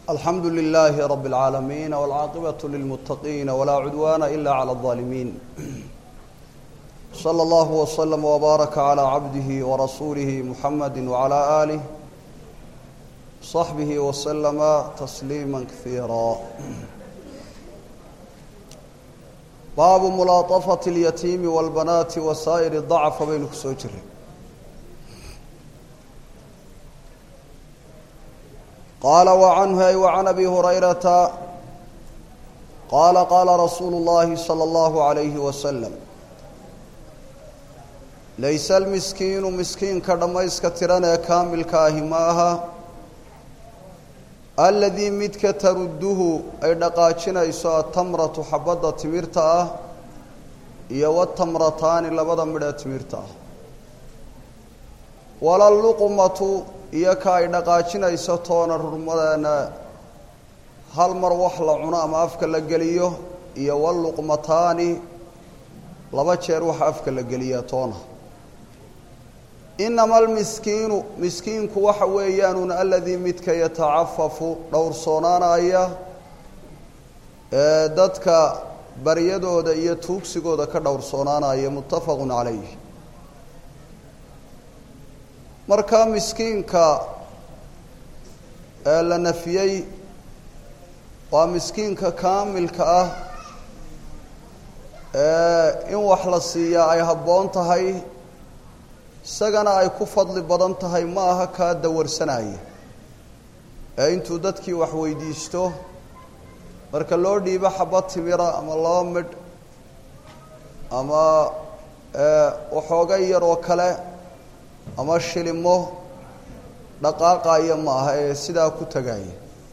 alxamdu lilaahi rab اlcaalamiin wاlcaaqibaة lilmuttaqiina walaa cudwaana ila clى الظaalimiin slى اllah wslm wbaaraka clى cabdihi warasuulihi muxamadi wclى aalih صaxbihi wslama tasliima kaiira baabu mulaaطafaة اlyatiimi wاlbanaati wasaa'ir dacfa baynu ku soo jiray qaala wacanhu ay wacan abi hurayrata qaala qaala rasuulu اllahi salى اllahu عalayhi wasalam layse almiskiinu miskiinka dhammayska tiran ee kaamilka ahi ma aha aladii midka tarudduhu ay dhaqaajinayso atamratu xabadda timirta ah iyo watamrataani labada midhee timirta ah walaluqmatu iyo ka ay dhaqaajinayso toona rurmadeena hal mar wax la cuno ama afka la geliyo iyo waluqmataani laba jeer waxa afka la geliyaa toona inama almiskiinu miskiinku waxa weeyaanun aladii midka yatacafafu dhowrsoonaanaya ee dadka baryadooda iyo tuugsigooda ka dhowrsoonaanaya muttafaqun calayh markaa miskiinka ee la nafiyey waa miskiinka kaamilka ah ee in wax la siiyaa ay habboon tahay isagana ay ku fadli badan tahay ma aha kaa dawarsanaya ee intuu dadkii wax weydiisto marka loo dhiibo xabad timira ama laba midh ama waxoogay yar oo kale ama shilimo dhaqaaqaya ma aha ee sidaa ku tegaya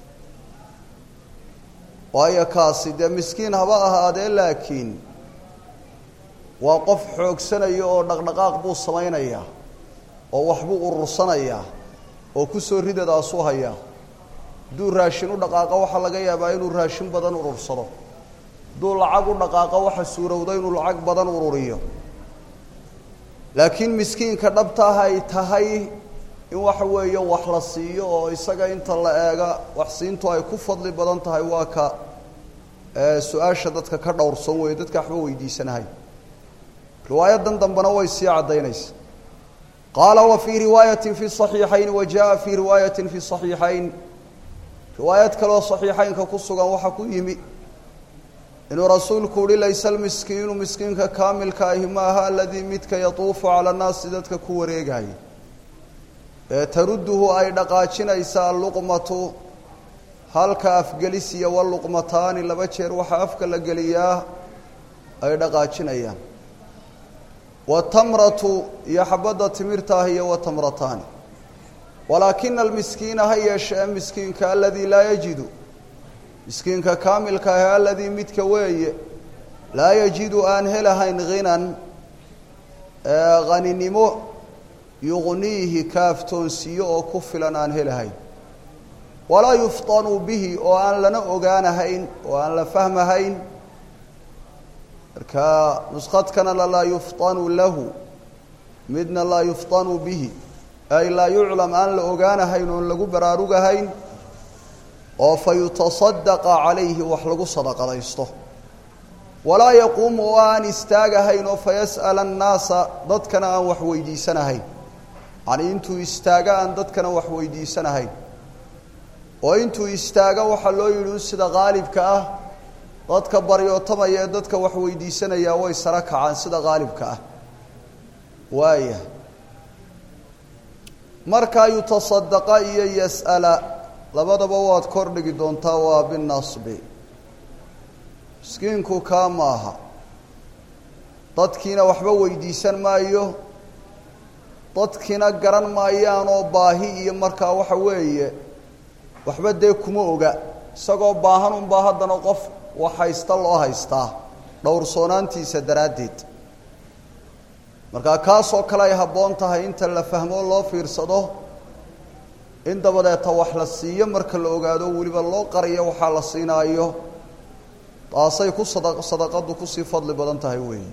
waayo kaasi dee miskiin haba ahaadee laakiin waa qof xoogsanaya oo dhaqdhaqaaq buu samaynayaa oo waxbuu urursanayaa oo kusoo ridadaasuu hayaa hadduu raashin u dhaqaaqo waxaa laga yaabaa inuu raashin badan urursado hadduu lacag u dhaqaaqo waxa suurowda inuu lacag badan ururiyo laakiin miskiinka dhabtaah ay tahay in waxa weeye wax la siiyo oo isaga inta la eega wax siintu ay ku fadli badan tahay waa ka su-aasha dadka ka dhowrsan weeye dadka waxba weydiisanahay riwaayadan dambena way sii caddaynaysa qaala wa fii riwaayati fi صaxiixayn wa jaءa fii riwaayati fi صaxiixayn riwaayad kaleoo صaxiixaynka ku sugan waxaa ku yimi inuu rasuulku uhi layse almiskiinu miskiinka kaamilka ahi ma aha aladii midka yatuufu cala nnaasi dadka ku wareegaya ee tarudduhu ay dhaqaajinaysa alluqmatu halka afgelisiya waluqmataani laba jeer waxaa afka la geliyaa ay dhaqaajinayaan watamratu iyo xabadda timirta ah iyo watamrataani walaakina almiskiina ha yeeshee miskiinka aladii laa yajidu miskiinka kaamilka ah aladii midka weeye laa yajidu aan helahayn hinan haninimo yuqniihi kaaftoonsiiyo oo ku filan aan helahayn walaa yuftanu bihi oo aan lana ogaanahayn oo aan la fahmahayn marka nuskadkana lalaa yuftanu lahu midna laa yuftanu bihi ay laa yuclam aan la ogaanahayn oon lagu baraarugahayn oo fa yutasadaqa calayhi wax lagu sadaqadaysto walaa yaquumu oo aan istaagahayn oo fayas'ala annaasa dadkana aan wax weydiisanahayn yacnii intuu istaago aan dadkana wax weydiisanahayn oo intuu istaago waxaa loo yidhi un sida qaalibka ah dadka baryootamaya ee dadka wax weydiisanayaa way saro kacaan sida qaalibka ah waaya markaa yutasadaqa iyo yas'ala labadaba waad kor dhigi doontaa waa binasbi miskiinku kaa maaha dadkiina waxba weydiisan maayo dadkiina garan maayaanoo baahi iyo markaa waxa weeye waxba dee kuma oga isagoo baahan unbaa haddana qof wax haysta loo haystaa dhowrsoonaantiisa daraaddeed markaa kaasoo kale ay habboon tahay inta la fahmo loo fiirsado in dabadeeta wax la siiyo marka la ogaado weliba loo qariyo waxaa la siinaayo taasay ku sada sadaqadu kusii fadli badan tahay weeyi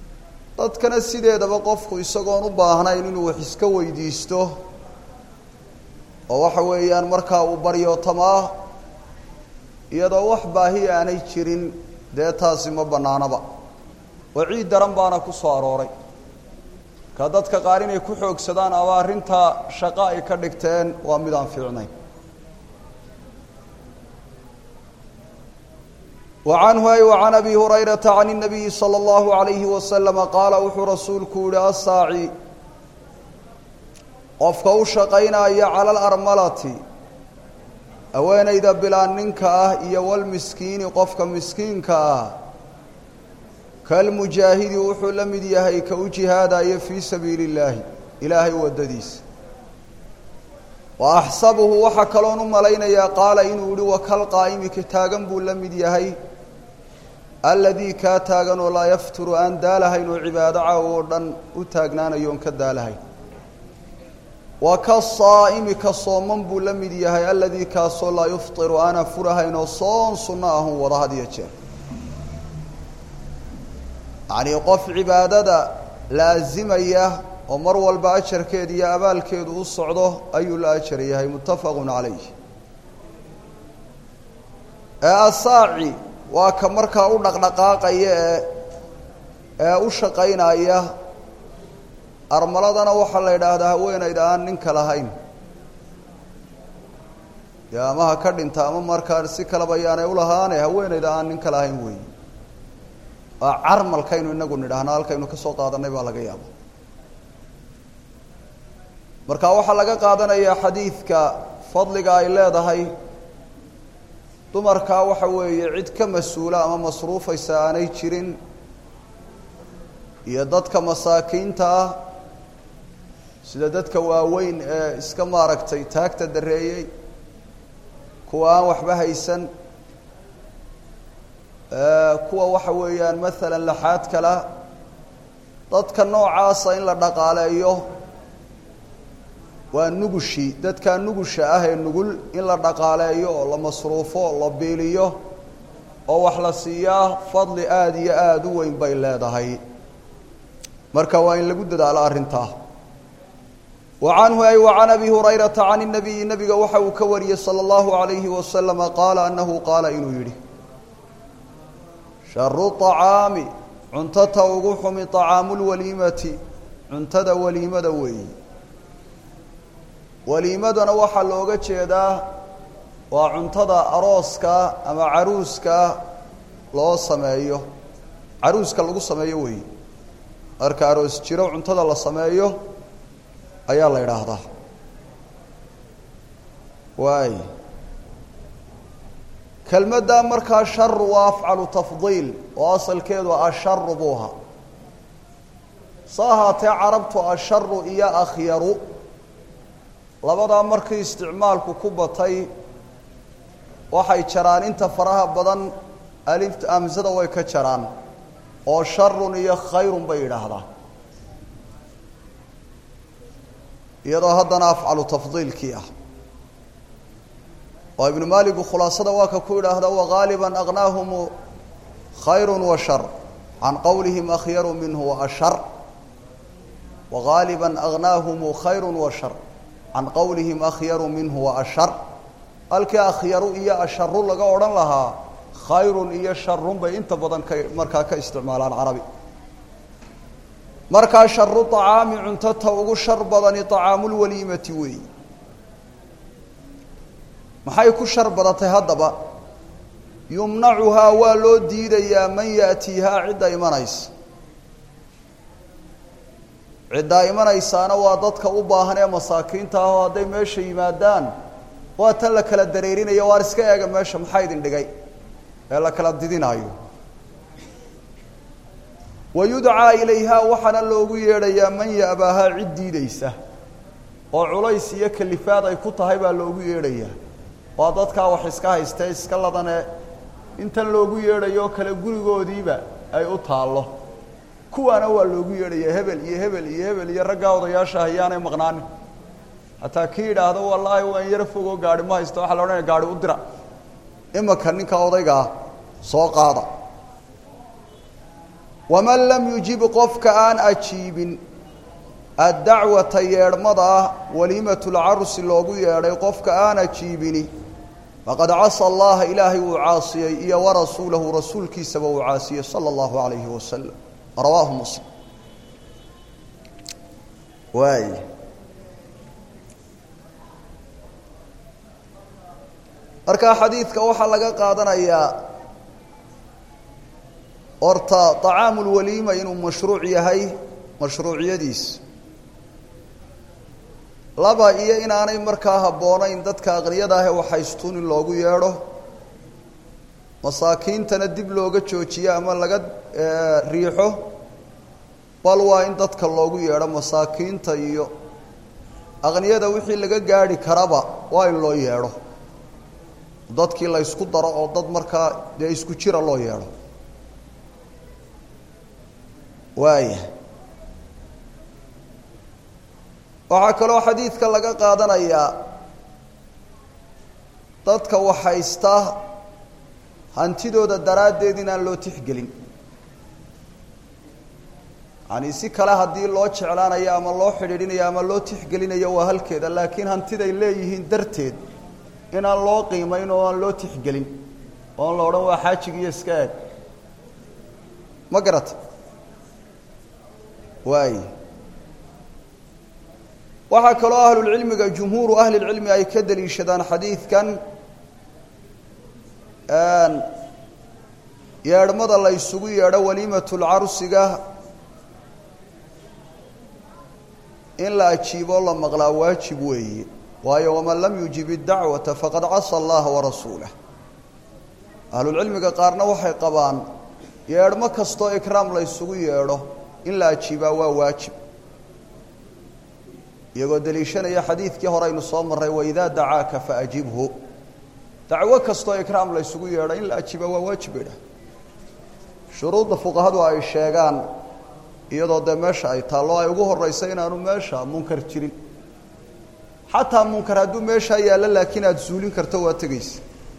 dadkana sideedaba qofku isagoon u baahnayn inuu wax iska weydiisto oo waxa weeyaan markaa uu baryootamaa iyadoo wax baahi aanay jirin dee taasi ma bannaanaba waciid daran baana ku soo arooray ka dadka qaar inay ku xoogsadaan ama arrintaa shaqo ay ka dhigteen waa mid aan fiicnayn وعنه أي وعن أبي هريرة عن النبي صلى الله عليه وسلم قال وxuu rasuulku yihi الsاacي qofka u shaqaynaya calى الأrmalati haweenayda bilaa ninka ah iyo wlmiskiini qofka miskiinka ah kalmujaahidi wuxuu la mid yahay ka u jihaadayo fii sabiili الlaahi ilaahay wadadiisa وأxsabuhu waxaa kaloon u malaynayaa qaala inuu yihi wakal qaa'imi ka taagan buu la mid yahay aladii kaa taagan oo laa yafturu aan daalahayn oo cibaado caaw oo dhan u taagnaanayo on ka daalahayn wa ka saa'imi ka sooman buu la mid yahay aladii kaasoo laa yuftiru aan afurahayn oo soon sunno ahun wada had iyo jeer yacnii qof cibaadada laasimaya oo mar walba ajarkeeda iyo abaalkeedu u socdo ayuu la ajar yahay muttafaqun calayh ee asaaci waa ka markaa u dhaqdhaqaaqaya ee ee u shaqaynaya armaladana waxaa la yidhaahdaa haweenayda aan ninka lahayn dee ama ha ka dhinta ama markaa si kaleba yaanay ulahaane haweenayda aan ninka lahayn weeye waa carmalkaynu inagu nidhaahna halkaynu ka soo qaadanay baa laga yaaba marka waxaa laga qaadanayaa xadiidka fadliga ay leedahay dumarkaa waxa weeye cid ka mas-uula ama masruufaysa aanay jirin iyo dadka masaakiinta ah sida dadka waaweyn ee iska maaragtay taagta dareeyey kuwa aan waxba haysan kuwa waxa weeyaan maalan laxaad kala dadka noocaasa in la dhaqaaleeyo waa nugushii dadkaa nugusha ah ee nugul in la dhaqaaleeyo oo la masruufo la biiliyo oo wax la siiyaa fadli aada iyo aada u weyn bay leedahay marka waa in lagu dadaalo arrintaa wa canhu ay wa can abi hurayrata can inabiyi nabiga waxa uu ka wariyey sala allahu alayhi wasalama qaala annahu qaala inuu yidhi sharu طacaami cuntata ugu xumi طacaamu lwaliimati cuntada waliimada weeyi waliimadana waxaa looga jeedaa waa cuntada arooska ama caruuska loo sameeyo caruuska lagu sameeyo weeye marka aroos jiro cuntada la sameeyo ayaa la idhaahdaa waay kelmadda markaa sharu waa afcalu tafdiil oo asalkeedu asharu buu ahaa sa ahaatee carabtu asharu iyo akhyaru labadaa markii isticmaalku ku batay waxay jaraan inta faraha badan alifta amsada way ka jaraan oo sharun iyo khayrun bay yidhaahdaa iyadoo haddana afcalu tafdiilkii ah oo ibnu maaligu khulaasada waa ka ku yidhaahda wagaaliba aqnaahum khayru wa shar can qowlihim akhyaru minhu waashar wagaaliba agnaahum khayru wa shar can qowlihim akhyaru minhu waashar halkii akhyaru iyo asharu laga odhan lahaa khayrun iyo sharun bay inta badan ka markaa ka isticmaalaan carabi markaa sharu طacaami cuntata ugu shar badani طacaamulwaliimati weeyi maxay ku shar badatay haddaba yumnacuhaa waa loo diidayaa man yaأtiihaa cidda imanaysa ciddaa imanaysaana waa dadka u baahan ee masaakiinta ah oo hadday meesha yimaadaan waa tan la kala dareerinayo waar iska eega meesha maxaa idin dhigay ee la kala didinaayo wa yudcaa ilayhaa waxaana loogu yeedhayaa man ya'baahaa cid diidaysa oo culays iyo kalifaad ay ku tahay baa loogu yeedhayaa waa dadkaa wax iska haystee iska ladane intan loogu yeedhayo kale gurigoodiiba ay u taallo kuwaana waa loogu yeedhayaa hebel iyo hebel iyo hebel iyo raggaa odayaasha hayaanay maqnaanin hataa kii yidhaahdo wallaahi waan yaro fogoo gaari ma haysto waxaa la odhanaya gaari u dira imanka ninka odaygaa soo qaada waman lam yujib qofka aan ajiibin addacwata yeedhmada ah waliimatulcarusi loogu yeedhay qofka aana jiibini faqad casa allaha ilaahay uu caasiyey iyo warasuulahu rasuulkiisaba uu caasiyey sala allahu calayhi wasalam rawaahu muslim waay markaa xadiidka waxaa laga qaadanayaa horta طacaamu lwaliima inuu mashruuc yahay mashruuciyadiis laba iyo inaanay markaa habboonayn dadka aqniyada ah ee waxaystuun in loogu yeedho masaakiintana dib looga joojiyo ama laga riixo bal waa in dadka loogu yeedho masaakiinta iyo aqniyada wixii laga gaadhi karaba waa in loo yeedho dadkii la ysku daro oo dad markaa dee isku jira loo yeedho waaya waxaa kaloo xadiidka laga qaadanayaa dadka waxhaysta hantidooda daraaddeed inaan loo tixgelin yani si kale haddii loo jeclaanayo ama loo xidhiidhinayo ama loo tixgelinayo waa halkeeda laakiin hantiday leeyihiin darteed inaan loo qiimayn oo aan loo tixgelin oon la odhan waa xaajig iyo iska aad ma garata waay waxaa kaloo ahlulcilmiga jumhuuru ahlilcilmi ay ka deliishadaan xadiidkan yeedhmada la ysugu yeedho waliimatulcarusiga in la ajiiboo la maqlaa waajib weeye waayo waman lam yujib iddacwata faqad casa allaha warasuulah ahlulcilmiga qaarna waxay qabaan yeedhmo kastoo ikraam la ysugu yeedho in la ajiibaa waa waajib iyagoo deliishanaya xadiidkii hore aynu soo marray waidaa dacaaka faajibhu dacwo kastoo ikraam la ysugu yeedho in la ajiibaa waa waajib bay dhah shuruudda fuqahadu ay sheegaan iyadoo dee meesha ay taallo ay ugu horraysa inaanu meesha munkar jirin xataa munkar hadduu meeshaa yaallo laakiin aada suulin karto waa tegaysa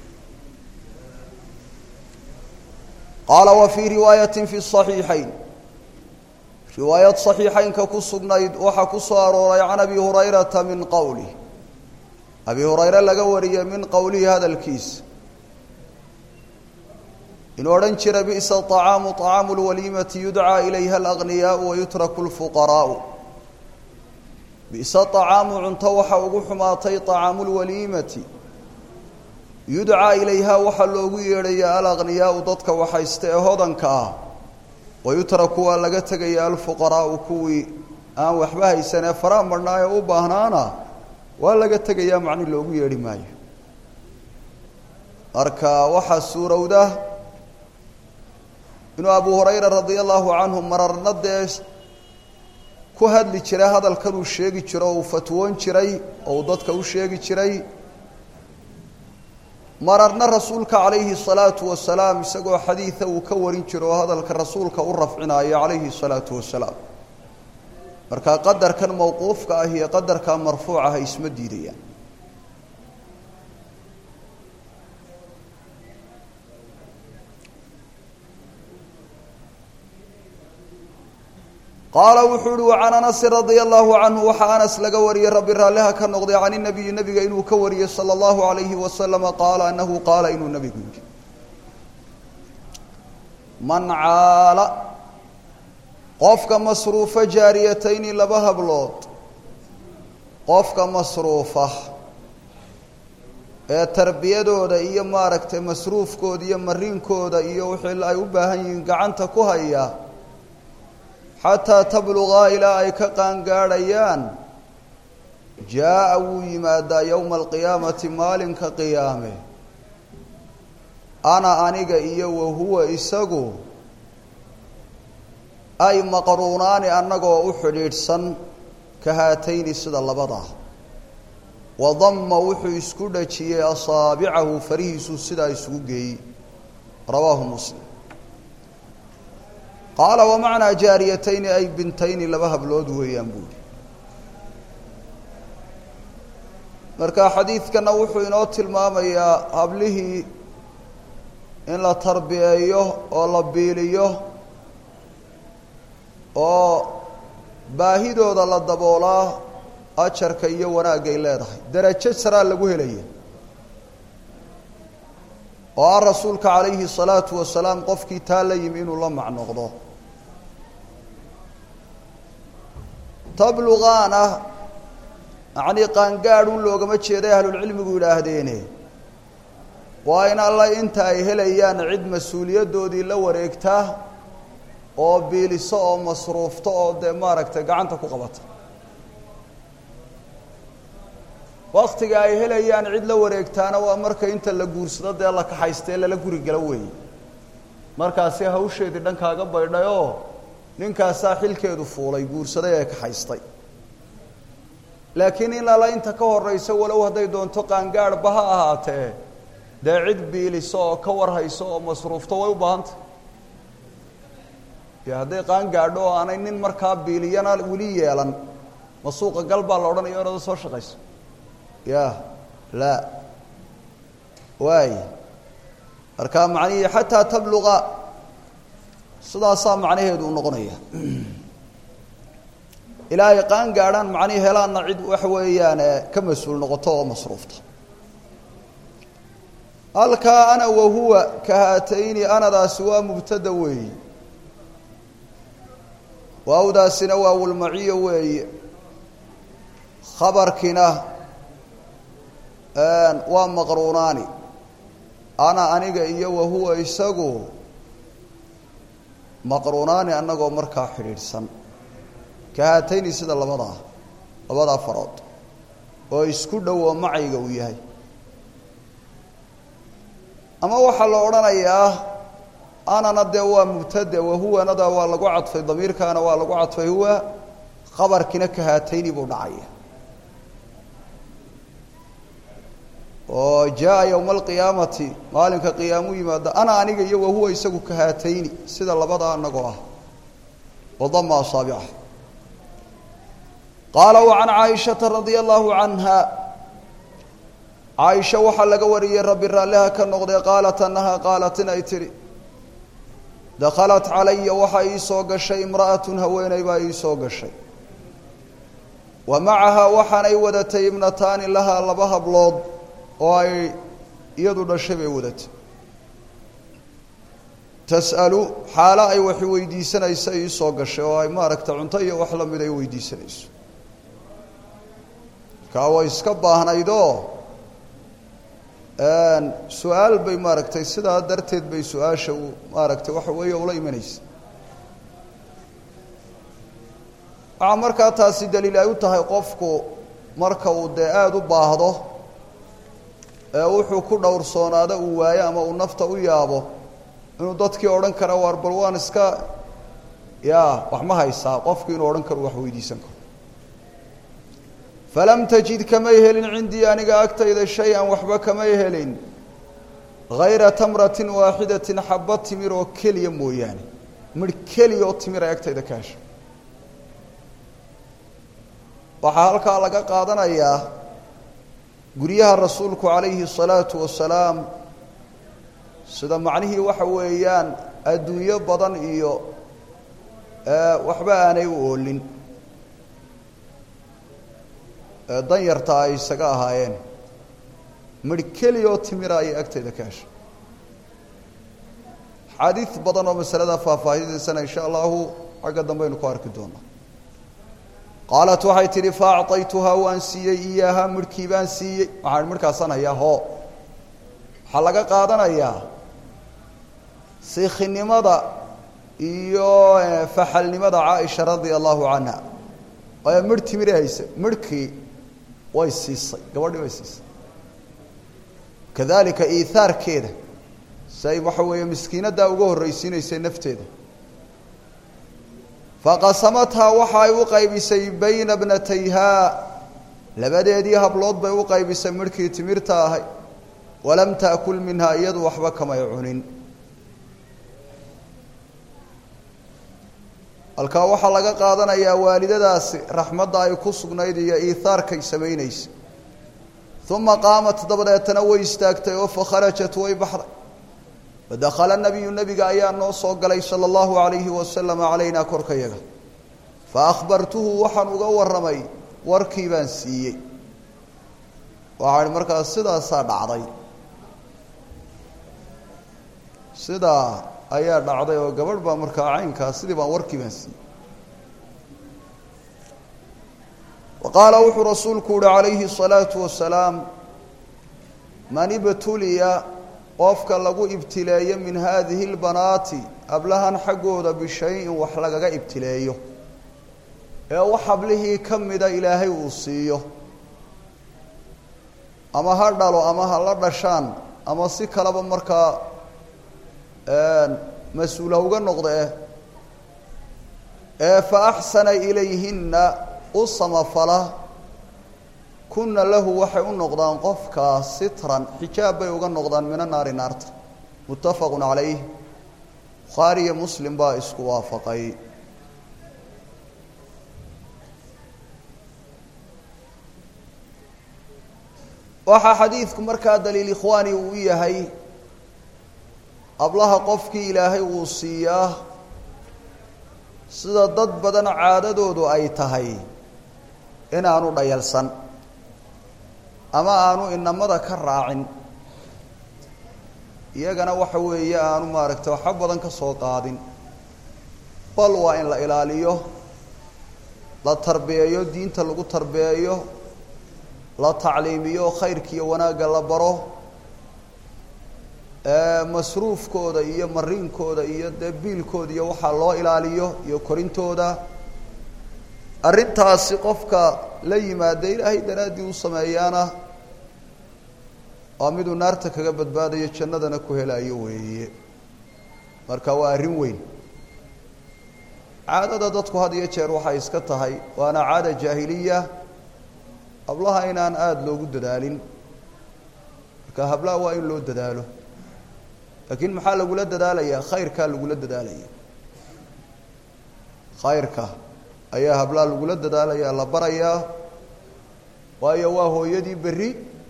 qaala wa fii riwaayatin fi صaxiixayn riwaayad صaxiixaynka ku sugnayd waxaa ku soo arooray can abi hurayrata min qowlih abi hurayre laga wariyey min qowlihi hadalkiisa inuu odhan jira bi'sa طacaamu طacaamu اlwaliimati yudcaa ilayha alagniyaau wayutraku اlfuqaraau bi'sa طacaamu cunto waxa ugu xumaatay طacaamu اlwaliimati yudcaa ilayha waxaa loogu yeedhaya alagniyaau dadka waxaysta ee hodanka ah wayutraku waa laga tegaya alfuqaraau kuwii aan waxba haysan ee faraha marhnaa ee u baahnaana waa laga tegayaa macni loogu yeedhi maayo marka waxaa suurowda inuu abu hurayra radia allahu canhu mararna dee ku hadli jiray hadalkan uu sheegi jiro o uu fatwoon jiray oo uu dadka u sheegi jiray mararna rasuulka calayhi salaatu wasalaam isagoo xadiida uu ka warin jiro oo hadalka rasuulka u rafcinaayo calayhi salaatu wasalaam marka qadarkan mawquufka ah iyo qadarka marfuucaha isma diidayaan qaala wuxuu uhi wacan anasi radia allahu canhu waxaa anas laga wariyey rabbi raalliha ka noqday can inabiyi nebiga inuu ka wariyey sala allahu alayhi wasalama qaala anahu qaala inuu nebigu yidhi man caala qofka masruufa jaariyatayni laba hablood qofka masruufa ee tarbiyadooda iyo maaragtay masruufkooda iyo mariinkooda iyo wixii ay u baahan yihiin gacanta ku haya xataa tablugaa ilaa ay ka qaangaadhayaan jaa-a wuu yimaadaa yowma alqiyaamati maalinka qiyaame ana aniga iyo wahuwa isagu ay maqruunaani annagoo u xidhiidhsan ka haatayni sida labadaa wadama wuxuu isku dhajiyey asaabicahu farihiisuu sidaa isugu geeyey rawaahu muslim qaala wamacnaa jaariyatayni ay bintayni laba hablood weeyaan buuhi marka xadiidkana wuxuu inoo tilmaamayaa hablihii in la tarbiyeeyo oo la biiliyo oo baahidooda la daboolaa ajarka iyo wanaagay leedahay derajo saraa lagu helaya oo ah rasuulka calayhi salaatu wasalaam qofkii taa la yimi inuu la macnoqdo tablugaana yacnii qaangaadh un loogama jeeday ahlulcilmigu yidhaahdeene waa in alla inta ay helayaan cid mas-uuliyaddoodii la wareegta oo biiliso oo masruufto oo dee maaragtay gacanta ku qabata waktiga ay helayaan cid la wareegtaana waa marka inta la guursado dee la kaxaystae lala guri galo weeye markaasi hawsheedii dhankaaga baydhayoo ninkaasaa xilkeedu fuulay guursaday ee kaxaystay laakiin in alla inta ka horraysa walow hadday doonto qaangaadhba ha ahaatee dee cid biiliso oo ka warhayso oo masruufto way u baahantay dee hadday qaangaadho oo aanay nin markaa biiliyana weli yeelan ma suuqa gal baa la odhanaya orada soo shaqayso ya laa waay markaa macnihii xataa tabluqa sidaasaa macnaheedu u noqonaya ilaa ay qaan gaadhaan macnihii helaanna cid waxa weeyaan ka mas-uul noqoto oo masruufta halkaa ana wahuwa ka haatayni anadaasi waa mubtada weeyi waawdaasina waa wulmaciyo weeye khabarkina waa maqruunaani ana aniga iyo wahuwa isagu maqruunaani annagoo markaa xidhiidhsan ka haatayni sida labadaa labadaa farood oo isku dhow oo macayga uu yahay ama waxaa la odhanayaa anana dee waa mubtade wahuwanada waa lagu cadfay damiirkaana waa lagu cadfay huwa khabarkina ka haatayni buu dhacaya oo jaa yowma alqiyaamati maalinka qiyaamu yimaada ana aniga iyo wahuwa isagu ka haatayni sida labadaa anagoo ah wadama asaabica qaala wa can caaishata radia allahu canha caaisha waxaa laga wariyey rabbi raalliha ka noqday qaalat annaha qaalat inay tidhi dakhalat calaya waxaa ii soo gashay imra'atun haweeney baa ii soo gashay wa macahaa waxaanay wadatay ibnataani lahaa laba hablood oo ay iyadu dhashay bay wadatay tas'alu xaalo ay wax weydiisanaysa ii soo gashay oo ay maaragta cunto iyo wax la mid ay weydiisanayso kaa way iska baahnaydoo su-aal bay maaragtay sidaa darteed bay su-aasha u maaragtay waxa weeye ula imanaysa waxaa markaa taasi daliil ay u tahay qofku marka uu dee aada u baahdo ee wuxuu ku dhowrsoonaado uu waayo ama uu nafta u yaabo inuu dadkii odhan kara waar bal waan iska ya wax ma haysaa qofkii inuu odhan karo wax weydiisan karo falam tajid kamay helin cindii aniga agtayda shay-an waxba kamay helin hayra tamratin waaxidatin xaba timir oo keliya mooyaane midh keliya oo timir ay agtayda ka heshay waxaa halkaa laga qaadanayaa guryaha rasuulku calayhi الsalaatu wasalaam sida macnihii waxa weeyaan adduunyo badan iyo waxba aanay u oolin dan yarta ay isaga ahaayeen midh keliya oo timira ayay agtayda ka heshay xaadiid badan oo masalada faahfaahidaysana insha allahu xagga dambaynu ku arki doonaa qaalat waxay tidhi faacطaytuhaa waan siiyey iyaahaa midhkii baan siiyey waxaan midhkaasaan hayaa hoo waxaa laga qaadanayaa siikhinimada iyo faxalnimada caaisha radia allahu canha waayo midh timiri hayse midhkii way siisay gabadhii way siisay kadalika iihaarkeeda si ay waxa weeye miskiinaddaa uga horraysiinaysay nafteeda faqasamathaa waxa ay u qaybisay bayna bnatayhaa labadeedii hablood bay u qaybisay midhkii timirta ahay walam taakul minhaa iyadu waxba kamay cunin halkaa waxaa laga qaadanayaa waalidadaasi raxmadda ay ku sugnayd iyo iihaarkay samaynaysa uma qaamat dabadeetana way istaagtay oo fakharajat way baxday fadakhala nabiyu nebiga ayaa noo soo galay sala allahu alayhi wasalam calaynaa korkayaga fa akhbartuhu waxaan uga warramay warkii baan siiyey waxaan markaas sidaasaa dhacday sidaa ayaa dhacday oo gabadh baa markaa caynkaas sidii baan warkii baan siiyey wa qaala wuxuu rasuulku uhi calayhi الsalaatu wasalaam man ibtuliya qofka lagu ibtileeyo min haadihi اlbanaati hablahan xaggooda bishayin wax lagaga ibtileeyo ee wax hablihii ka mida ilaahay uu siiyo ama ha dhalo ama ha la dhashaan ama si kaleba markaa mas-uul ha uga noqdee ee fa axsana ilayhinna u samafala kunna lahu waxay u noqdaan qofkaa sitran xijaab bay uga noqdaan mina naari naarta muttafaqu calayh bukhaari iyo muslim baa isku waafaqay waxaa xadiidku markaa daliil ikhwaani uu yahay hablaha qofkii ilaahay uu siiyaa sida dad badan caadadoodu ay tahay inaanu dhayalsan ama aanu inamada ka raacin iyagana waxa weeye aanu maaragtay waxba badan ka soo qaadin bal waa in la ilaaliyo la tarbiyeeyo diinta lagu tarbiyeeyo la tacliimiyo khayrkiiyo wanaagga la baro masruufkooda iyo mariinkooda iyo dee biilkooda iyo waxaa loo ilaaliyo iyo korintooda arrintaasi qofka la yimaada ilaahay daraaddii u sameeyaana waa miduu naarta kaga badbaadayo jannadana ku helayo weeye marka waa arrin weyn caadada dadku had iyo jeer waxay iska tahay waana caada jaahiliya hablaha inaan aada loogu dadaalin marka hablaha waa in loo dadaalo laakiin maxaa lagula dadaalayaa khayrkaa lagula dadaalaya khayrka ayaa hablaha lagula dadaalaya la barayaa waayo waa hooyadii berri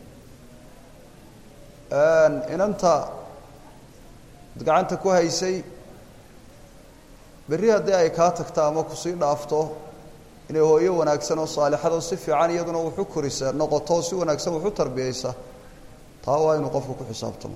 inanta ad gacanta ku haysay berri haddii ay kaa tagta ama kusii dhaafto inay hooyo wanaagsan oo saalixad oo si fiican iyaduna wuxu korisa noqoto si wanaagsan wuxu tarbiyeysa taa waa inuu qofku ku xisaabtamo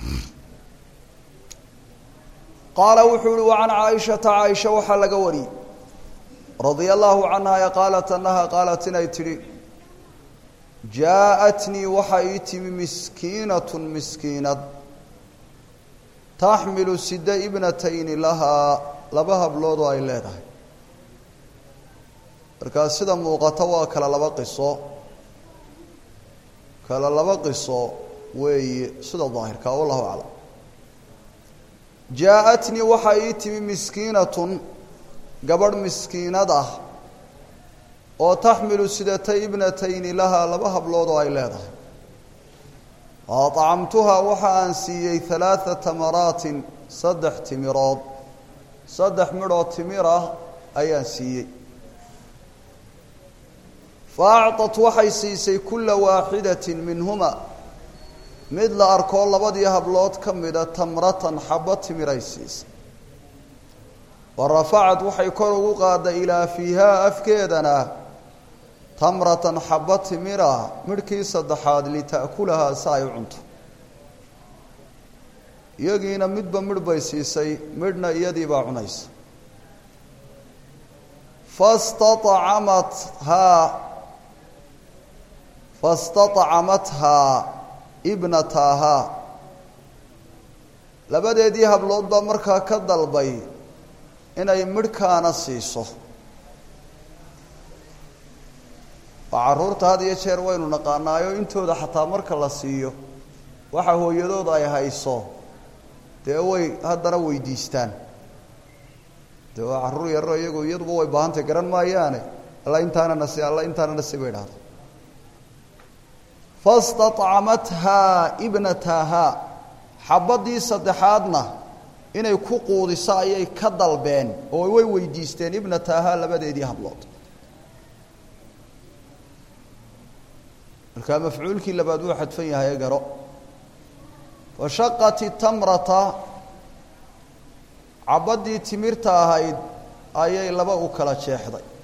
qaala wuxuu uhi wacan caaishata caaisha waxaa laga wariyey radia allahu canha qaalat annaha qaalat inay tidhi jaa-atnii waxaa ii timi miskiinatun miskiinad taxmilu sida ibnatayni lahaa laba habloodoo ay leedahay markaa sida muuqata waa kala laba qiso kala laba qiso weeye sida daahirka wallahu aclam jaa-atnii waxaa ii timi miskiinatun gabadh miskiinad ah oo taxmilu sidatay ibnatayni lahaa laba hablood oo ay leedahay acamtuhaa waxa aan siiyey halaaثa tamaraatin saddex timirood saddex midhoo timir ah ayaan siiyey fa acطat waxay siisay kula waaxidatin minhuma mid la arkoo labadii hablood ka mida tamratan xabbo timiray siisay wa rafacad waxay kor ugu qaaday ilaa fiihaa afkeedana tamratan xabbo timira midhkii saddexaad lita'kulahaa si ay u cunto iyagiina midba midh bay siisay midhna iyadiibaa cunaysa fastacamathaa fastacamathaa ibnataahaa labadeedii hablood baa markaa ka dalbay inay midhkaana siiso waa carruurta had iyo jeer waynu naqaanaayo intooda xataa marka la siiyo waxa hooyadooda ay hayso dee way haddana weydiistaan dee waa carruur yarro iyagu iyaduba way baahantay garan maayaane alla intaana nasi alla intaana nasi bay dhahda fastacamathaa ibnatahaa xabaddii saddexaadna inay ku quudiso ayay ka dalbeen oo way weydiisteen ibnatahaa labadeedii hablood markaa mafcuulkii labaad wuu xadfan yahay garo fashaqat itamrata cabaddii timirta ahayd ayay laba u kala jeexday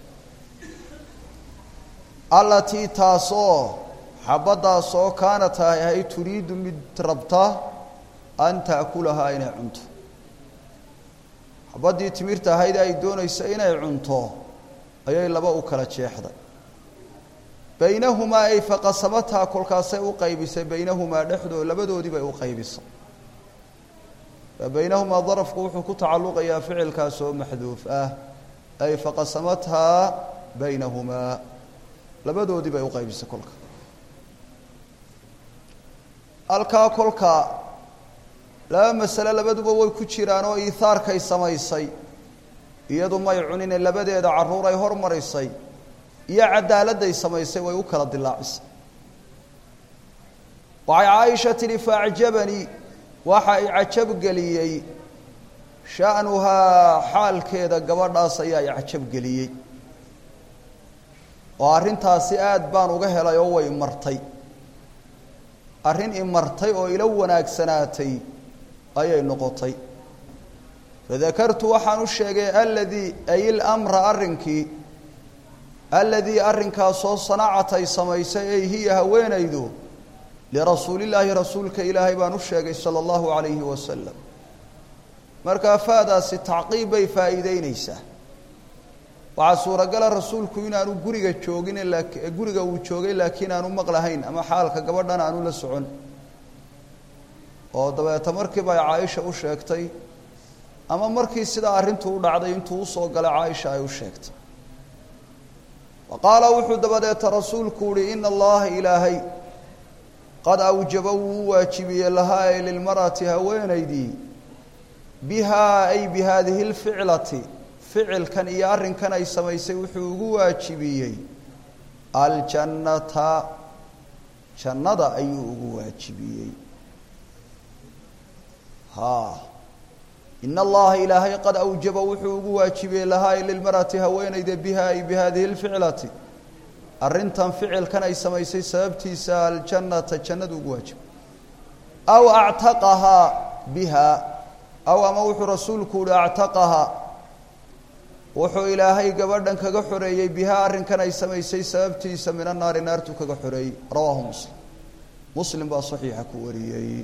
allatii taasoo xabaddaasoo kaana tahay ahay turiidu mid rabta an taakulahaa inay cunto xabaddii timirta ahayd ay doonaysa inay cunto ayay laba u kala jeexday baynahumaa ay faqasamataa kolkaasay u qaybisay baynahumaa dhexdoo labadoodii bay u qaybisay baynahumaa darafku wuxuu ku tacalluqayaa ficilkaas oo maxduuf ah ay faqasamathaa baynahumaa labadoodii bay u qaybisay kolka halkaa kolka laba masale labaduba way ku jiraan oo iihaarkay samaysay iyadu may cunine labadeeda carruur ay hormarisay iyo cadaaladday samaysay way u kala dilaacisay waxay caaisha tidhi faacjabanii waxa i cajabgeliyey sha'nuhaa xaalkeeda gabadhaas ayaa i cajabgeliyey oo arrintaasi aad baan uga helay oo way martay arrin i martay oo ila wanaagsanaatay ayay noqotay fadakartu waxaan u sheegay aladii ay ilamra arrinkii aladii arrinkaasoo sanacat ay samaysay ay hiya haweenaydu lirasuulillaahi rasuulka ilaahay baan u sheegay sala allahu calayhi wasalam markaa faadaasi tacqiib bay faa'iideyneysaa waxaa suuragala rasuulku inaanu guriga joogin guriga uu joogay laakiin aanu maqlahayn ama xaalka gabadhan aanu la socon oo dabeeta markiiba ay caaisha u sheegtay ama markii sidaa arrintu u dhacday intuu usoo galay caaisha ay u sheegtay wa qaala wuxuu dabadeeta rasuulku uhi ina allaha ilaahay qad awjaba wuu u waajibiyey lahaa ay lilmar'ati haweenaydii bihaa ay bi haadihi lficlati ficilkan iyo arrinkan ay samaysay wuxuu ugu waajibiyey aljannata jannada ayuu ugu waajibiyey ha in allaha ilaahay qad awjaba wuxuu ugu waajibiyey lahaa ay lilmar'ati haweenayda biha ay bi hadihi lficlati arrintan ficilkan ay samaysay sababtiisa aljannata jannadu ugu waajibay aw actaqahaa biha aw ama wuxuu rasuulku uhi actaqahaa wuxuu ilaahay gabadhan kaga xoreeyey bihaa arrinkan ay samaysay sababtiisa min annaari naartu kaga xoreeyey rawaahu muslim muslim baa saxiixa ku wariyey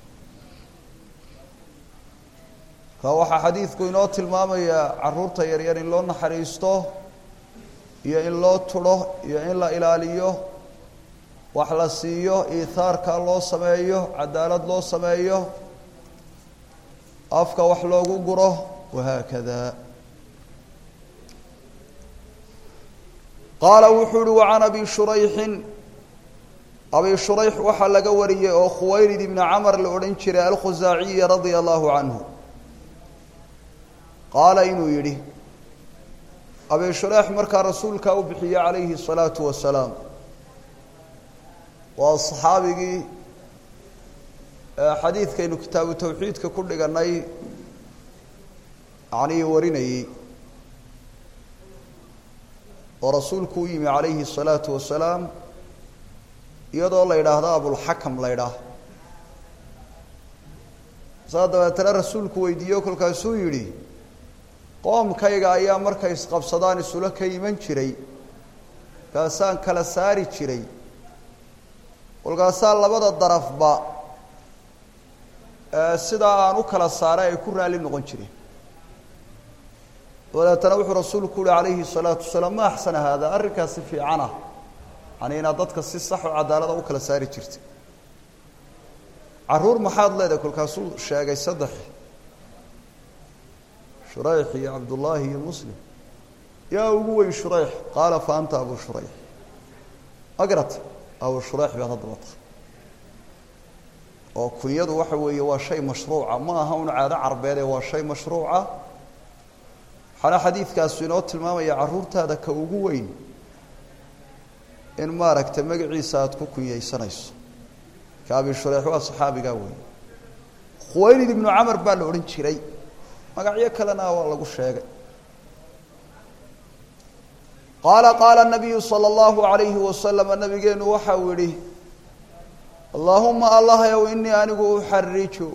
ka waxaa xadiidku inoo tilmaamayaa caruurta yaryar in loo naxariisto iyo in loo tudho iyo in la ilaaliyo wax la siiyo iithaarka loo sameeyo cadaalad loo sameeyo afka wax loogu guro wahaakada qaala wuxuu uhi wacan abi shurayxin abi shurayx waxaa laga wariyey oo khuwaylid ibni camar la odhan jiray alkhusaaciyi radia allahu canhu qaala inuu yidhi abi shureyx markaa rasuulkaa u bixiyey calayhi الsalaatu wasalaam waa saxaabigii xadiidkaynu kitaabu tawxiidka ku dhiganay yanii warinayey oo rasuulku u yimi calayhi الsalaatu wasalaam iyadoo la yidhaahdo abulxakam la ydhaah saa dabeetana rasuulku weydiiyo kolkaasuu yidhi qoomkayga ayaa markay isqabsadaan isula ka iman jiray kaasaan kala saari jiray kolkaasaa labada darafba sidaa aan u kala saaray ay ku raalli noqon jireen dabeetana wuxuu rasuulku uhi calayhi الsalaatu wasalaam ma axsana haada arrinkaasi fiicana yani inaad dadka si sax oo cadaalada u kala saari jirtay caruur maxaad leedahay kolkaasuu sheegay saddex shurayx iyo cabdullaahi iyo muslim yaa ugu weyn shurayx qaala fa anta abu shurayx magarata abu shurayx baad haddaba tahay oo kunyadu waxa weeye waa shay mashruuca ma aha un caado carbeede waa shay mashruuca waxaana xadiidkaasu inoo tilmaamaya carruurtaada ka ugu weyn in maaragtay magaciisa aada ku kunyaysanayso ka abi shurayx waa saxaabigaa weyn khuwaylid ibnu camar baa la odhan jiray magacyo kalena waa lagu sheegay qaala qaala nabiyu sala allahu alayhi wasalama nabigeenu waxa uu yihi allaahuma allahyow inii anigu uxariju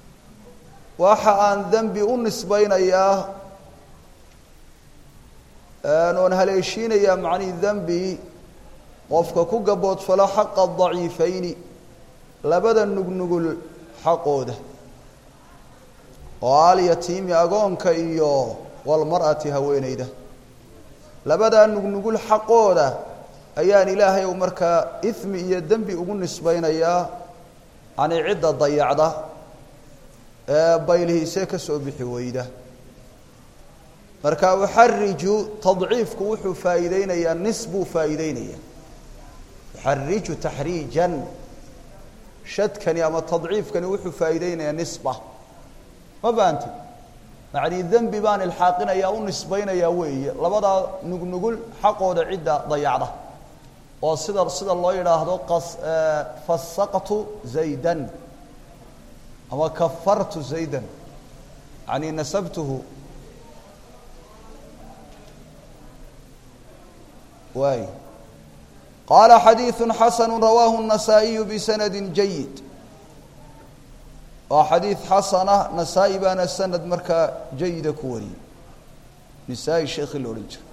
waxa aan dembi u nisbaynayaa oon haleeshiinayaa macnii dembi qofka ku gaboodfalo xaqa daciifayni labada nugnugul xaqooda oo alyatiimi agoonka iyo walmar'ati haweeneyda labadaa nugnugul xaqooda ayaan ilaahay u markaa ismi iyo dembi ugu nisbaynayaa yani cidda dayacda ee baylhiise ka soo bixi weyda marka uxariju tadciifku wuxuu faa'iideynayaa nis buu faa'iideynaya uxariju taxriijan shadkani ama tadciifkani wuxuu faa'iideynayaa nisba ma fahanti macnii dembi baan ilxaaqinayaa u nisbaynayaa weeye labadaa nugnugul xaqooda cidda dayacda oo sida sida loo yidhaahdo qas fasaqtu zaydan ama kafartu zaydan yani nasabtuhu waay qaala xadiiثu xasanu rawaahu النasaaئiyu bisanadi jayid waa xadiid xasana nasaa-i baana sanad markaa jayida ku wariyey nisaa-i sheekhi la odhan jira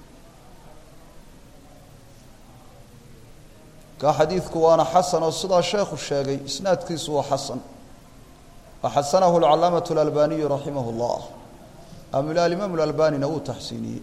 ka xadiidku waana xasan oo sidaa sheekhu sheegay isnaadkiisu waa xasan waxasanahu alcalaamaة اlalbaniyu raximah اllah alimaam اlalbanina wuu taxsiiniyey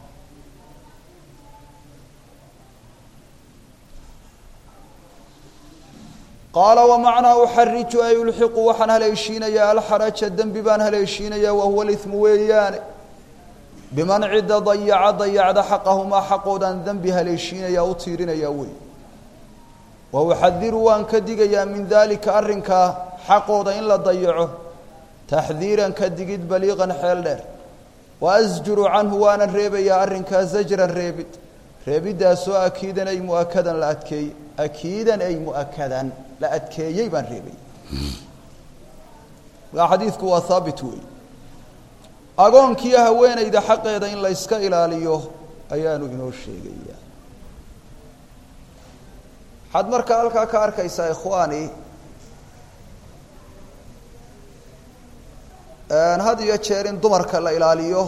qaala wamacnaa uxariju ay ulxiqu waxaan haleeshiinayaa alxaraja dembi baan haleeshiinayaa wahuwa limu weeyaane biman cidda dayaca dayacda xaqahumaa xaqoodaan dembi haleeshiinayaa u tiirinayaa wey wa uxadiru waan ka digayaa min daalika arrinkaa xaqooda in la dayaco taxdiiran ka digid baliiqan xeel dheer wa asjuru canhu waana reebayaa arrinkaa zajran reebid reebiddaasoo akiidan ay muakadan la adkeeyey akiidan ay muakadan la adkeeyey baan reebay markaa xadiidku waa haabit weey agoonkiiyo haweeneyda xaqeeda in la yska ilaaliyo ayaanu inoo sheegaya waxaad markaa halkaa ka arkaysaa ikhwaani had iyo jeer in dumarka la ilaaliyo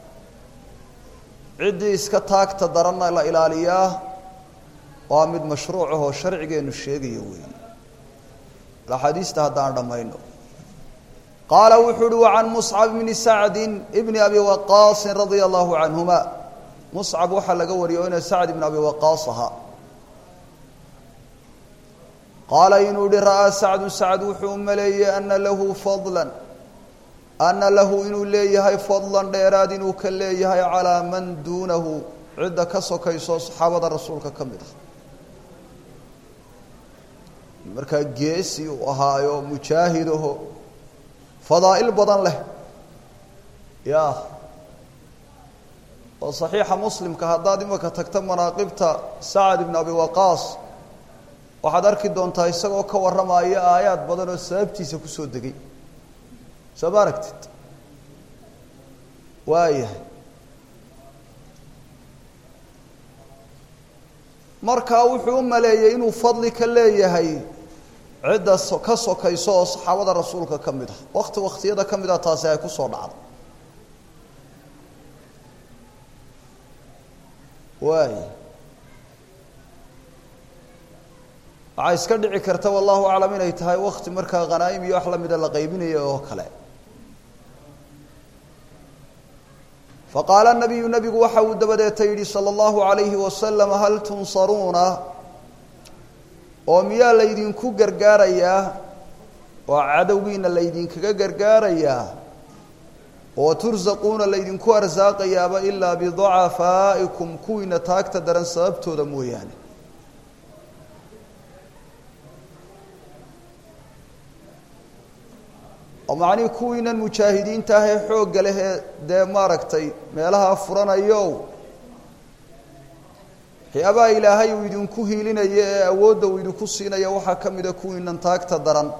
ciddii iska taagta daranna la ilaaliyaa waa mid mashruuc ahoo sharcigeenu sheegayo weeye axaadiista haddaan dhammayno qaala wuxuu uhi wa can muscab bni sacdi bni abi waqaasin radia allahu canhuma muscab waxaa laga wariyo ina sacd ibn abi waqaas ahaa qaala inuu yihi ra'aa sacdu sacd wuxuu u maleeyey ana lahu fadlan ana lahu inuu leeyahay fadlan dheeraad inuu ka leeyahay calaa man duunahu cidda ka sokayso saxaabada rasuulka ka mid ah markaa geesi uu ahaayo mujaahidaho fadaa'il badan leh ya oo saxiixa muslimka haddaad imaka tagto manaaqibta sacad ibn abi waqaas waxaad arki doontaa isagoo ka warramaya aayaad badan oo sababtiisa kusoo degay soo ma aragtid waayahay markaa wuxuu u maleeyey inuu fadli ka leeyahay cidda ka sokayso oo saxaabada rasuulka ka mid ah wakti waktiyada ka mid ah taasi ay ku soo dhacdo waay waxaa iska dhici karta wallahu aclam inay tahay wakti markaa khanaa'im iyo wax lamida la qaybinayo oo kale faqaala nabiyu nabigu waxa uu dabadeeta yidhi salى اllahu alayhi wasalam hal tunsaruuna oo miyaa laydinku gargaarayaa oo cadowgiina laydinkaga gargaarayaa oo tursaquuna laydinku arsaaqayaaba ilaa bidacafaa'ikum kuwiina taagta daran sababtooda mooyaane oo macnihii kuwiinan mujaahidiinta ah ee xoogga leh ee dee maaragtay meelaha furanayo waxyaabaha ilaahay uu idinku hiilinayo ee awoodda uu idinku siinaya waxaa ka mida kuwiinan taagta daran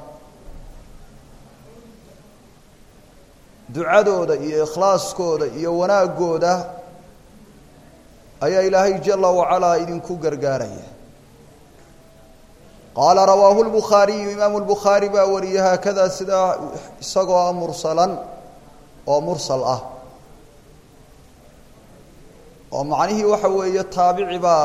ducadooda iyo ikhlaaskooda iyo wanaagooda ayaa ilaahay jala wacalaa idinku gargaaraya qaala rawaahu lbukhaariyu imaamu lbukhaari baa wariyey haakadaa sidaa isagoo ah mursalan oo mursal ah oo macnihii waxa weeye taabici baa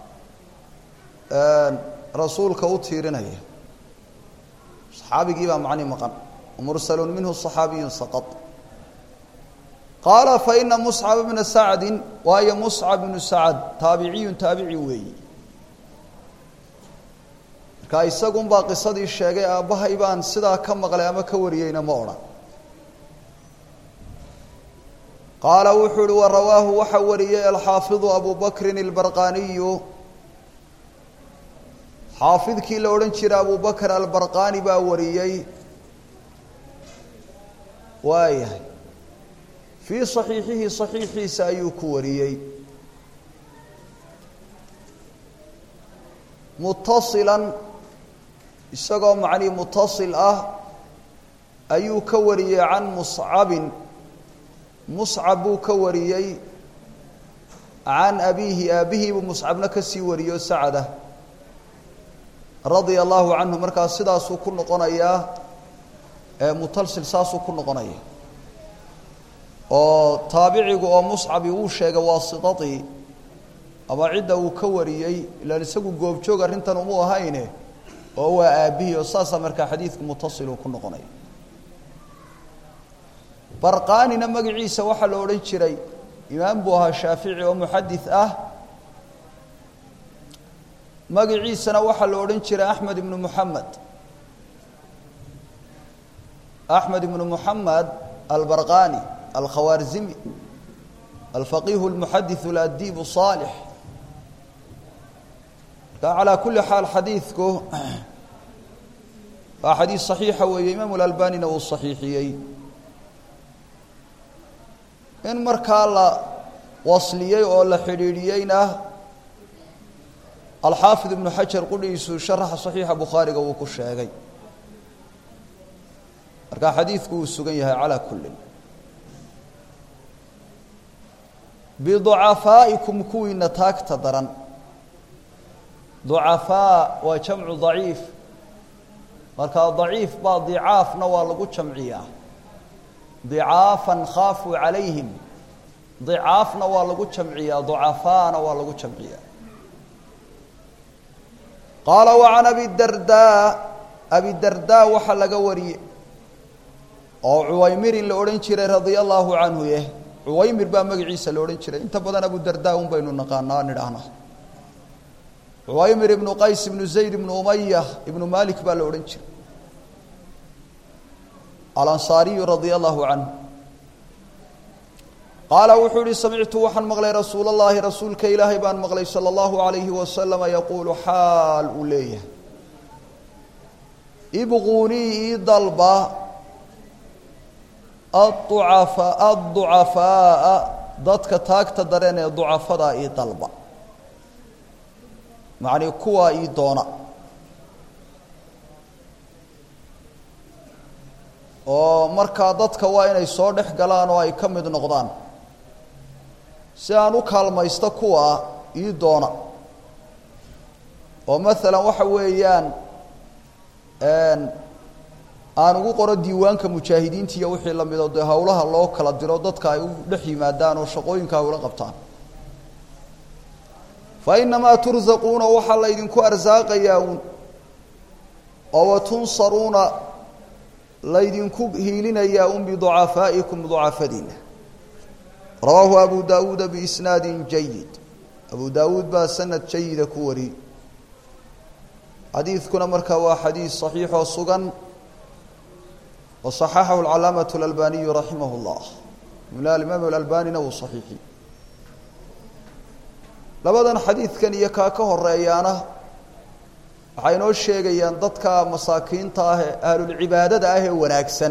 rasuulka u tiirinaya saxaabigii baa macnihi maqan mursalun minhu صaxaabiyu saqط qaala faina muscab bna sacdi waayo muscab bnu sacd taabiciyun taabici weeyi marka isagun baa qisadii sheegay aabbahay baan sidaa ka maqlay ama ka wariyeyna ma odhan qaala wuxuu uhi warawaahu waxa wariyey alxaafiظu abu bakrin اlbarqaniyu xaafidkii la odhan jiray abu bakr albarqani baa wariyey waayahay fii صaxiixihi صaxiixiisa ayuu ku wariyey mutasilan isagoo macnii mutasil ah ayuu ka wariyey can muscabin muscab buu ka wariyey can abiihi aabihiibuu muscabna ka sii wariyo sacda radia allahu canhu markaas sidaasuu ku noqonayaa mutalsil saasuu ku noqonaya oo taabicigu oo muscabi wuu sheegay waasitadii ama cidda uu ka wariyey ilaan isagu goobjoog arrintan umu ahayne oo waa aabihii oo saasaa markaa xadiidku mutasiluu ku noqonaya barqaanina magaciisa waxaa la odhan jiray imaam buu ahaa shaafici oo muxadis ah magaciisana waxaa la odhan jiray axmed ibnu muxamed axmed ibnu muxamed albarqani alkhawaarzimi alfaqihu اlmuxadiث اladib الصaalix marka calaa kuli xaal xadiidku waa xadiis صaxiixa weeye imaamu اlalbanina uu صaxiixiyey in markaa la wasliyey oo la xidhiidhiyeyna alxaafid ibnu xajar qudhiisu sharaxa صaxiixa bukhaariga wuu ku sheegay marka xadiidku wuu sugan yahay calaa kulin biducafaa'ikum kuwiina taagta daran ducafaa waa jamcu daciif markaa daciif baa dicaafna waa lagu jamciyaa dicaafan khaafuu calayhim dicaafna waa lagu jamciyaa ducafaana waa lagu jamciyaa qaala wa can abidardaa abidardaa waxaa laga wariyey oo cuwaymirin la odhan jiray radia allaahu canhu yeh cuwaymir baa magaciisa la odhan jiray inta badan abudarda un baynu naqaanaa nidhaahnaa cuwaymir ibnu qays ibnu zayd ibnu umaya ibnu malik baa la odhan jiray alansaariyu radia allahu canhu qaala wuxuu ihi samictu waxaan maqlay rasuul اllahi rasuulka ilaahay baan maqlay salى اllahu alayhi wasalama yaquulu xaal uu leeyahay ibquunii ii dalba aducafa adducafaa'a dadka taagta dareen ee ducafadaa ii dalba macnii kuwaa ii doona oo markaa dadka waa inay soo dhex galaan oo ay ka mid noqdaan si aan u kaalmaysto kuwa ii doona oo maalan waxa weeyaan aan ugu qoro diiwaanka mujaahidiinta iyo wixii la mido dee hawlaha loo kala diro dadka ay u dhex yimaadaan oo shaqooyinka hawlo qabtaan fa inamaa tursaquuna waxaa laydinku arsaaqayaa uun oo watunsaruuna laydinku hiilinayaa un biducafaa'ikum ducafadiina rawaahu abu daawuuda biisnaadin jayid abu daawuud baa sanad jayida ku wariyey xadiidkuna markaa waa xadiis saxiixoo sugan وصxaxahu الcalaamaة الأlbaniyu raximah الlah imaam اأlbanina wuu صaxiixiyey labadan xadiidkan iyo kaa ka horeeyaana waxay inoo sheegayaan dadka masaakiinta ah ee ahlulcibaadada ah ee wanaagsan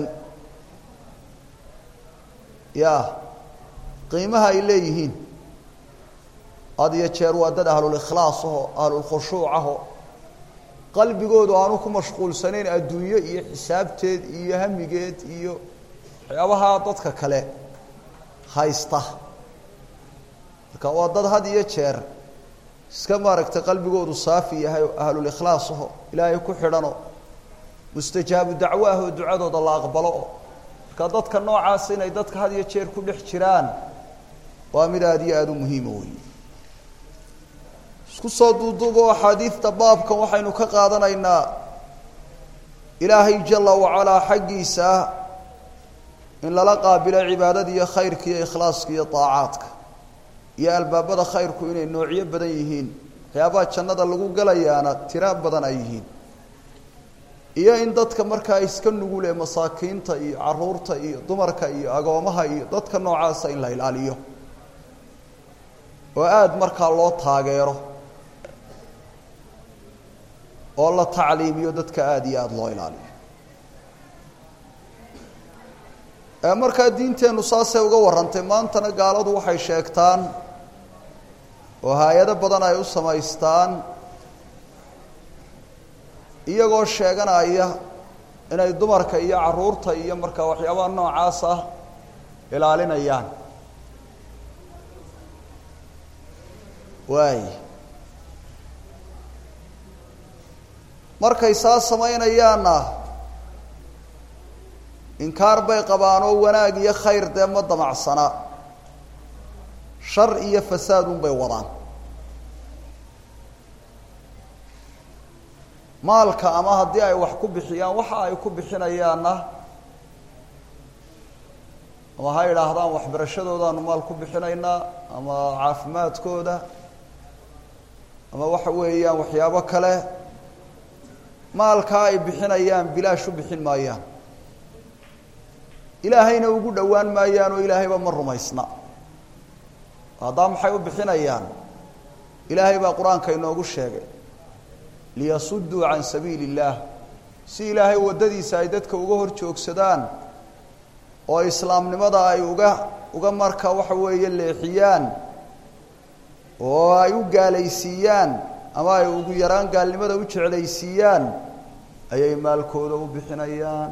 ya qiimaha ay leeyihiin had iyo jeer waa dad ahlulkhlaas aho ahlulkhushuuc aho qalbigoodu aanu ku mashquulsanayn adduunyo iyo xisaabteed iyo hamigeed iyo waxyaabaha dadka kale haysta marka waa dad had iyo jeer iska maaragtay qalbigoodu saafi yahay oo ahlulkhlaas aho ilaahay ku xidhanoo mustajaabu dacwo ah oo ducadooda la aqbalo oo marka dadka noocaas inay dadka had iyo jeer ku dhex jiraan waa mid aada iyo aada u muhiima weeye isku soo duuduubo axaadiidta baabkan waxaynu ka qaadanaynaa ilaahay jala wacalaa xaggiisa in lala qaabilo cibaadada iyo khayrka iyo ikhlaaska iyo daacaadka iyo albaabada khayrku inay noocyo badan yihiin waxyaabaha jannada lagu galayaana tira badan ay yihiin iyo in dadka markaa iska nugul ee masaakiinta iyo caruurta iyo dumarka iyo agoomaha iyo dadka noocaasa in la ilaaliyo oo aada markaa loo taageero oo la tacliimiyo dadka aada iyo aada loo ilaaliyo markaa diinteennu saasay uga warrantay maantana gaaladu waxay sheegtaan oo hay-ado badan ay u samaystaan iyagoo sheeganaya inay dumarka iyo caruurta iyo markaa waxyaabaha noocaas ah ilaalinayaan waay markay saa samaynayaanna inkaar bay qabaan oo wanaag iyo khayr dee ma damacsana shar iyo fasaad un bay wadaan maalka ama haddii ay wax ku bixiyaan waxa ay ku bixinayaanna ama ha idhaahdaan waxbarashadoodaanu maal ku bixinaynaa ama caafimaadkooda ama waxa weeyaan waxyaabo kale maalkaa ay bixinayaan bilaash u bixin maayaan ilaahayna ugu dhowaan maayaan oo ilaahayba ma rumaysna haddaa maxay u bixinayaan ilaahay baa qur-aanka inoogu sheegay liyasuduu can sabiili illaah si ilaahay waddadiisa ay dadka uga hor joogsadaan oo islaamnimada ay uga uga marka waxa weeye leexiyaan oo ay u gaalaysiiyaan ama ay ugu yaraan gaalnimada u jeclaysiiyaan ayay maalkooda u bixinayaan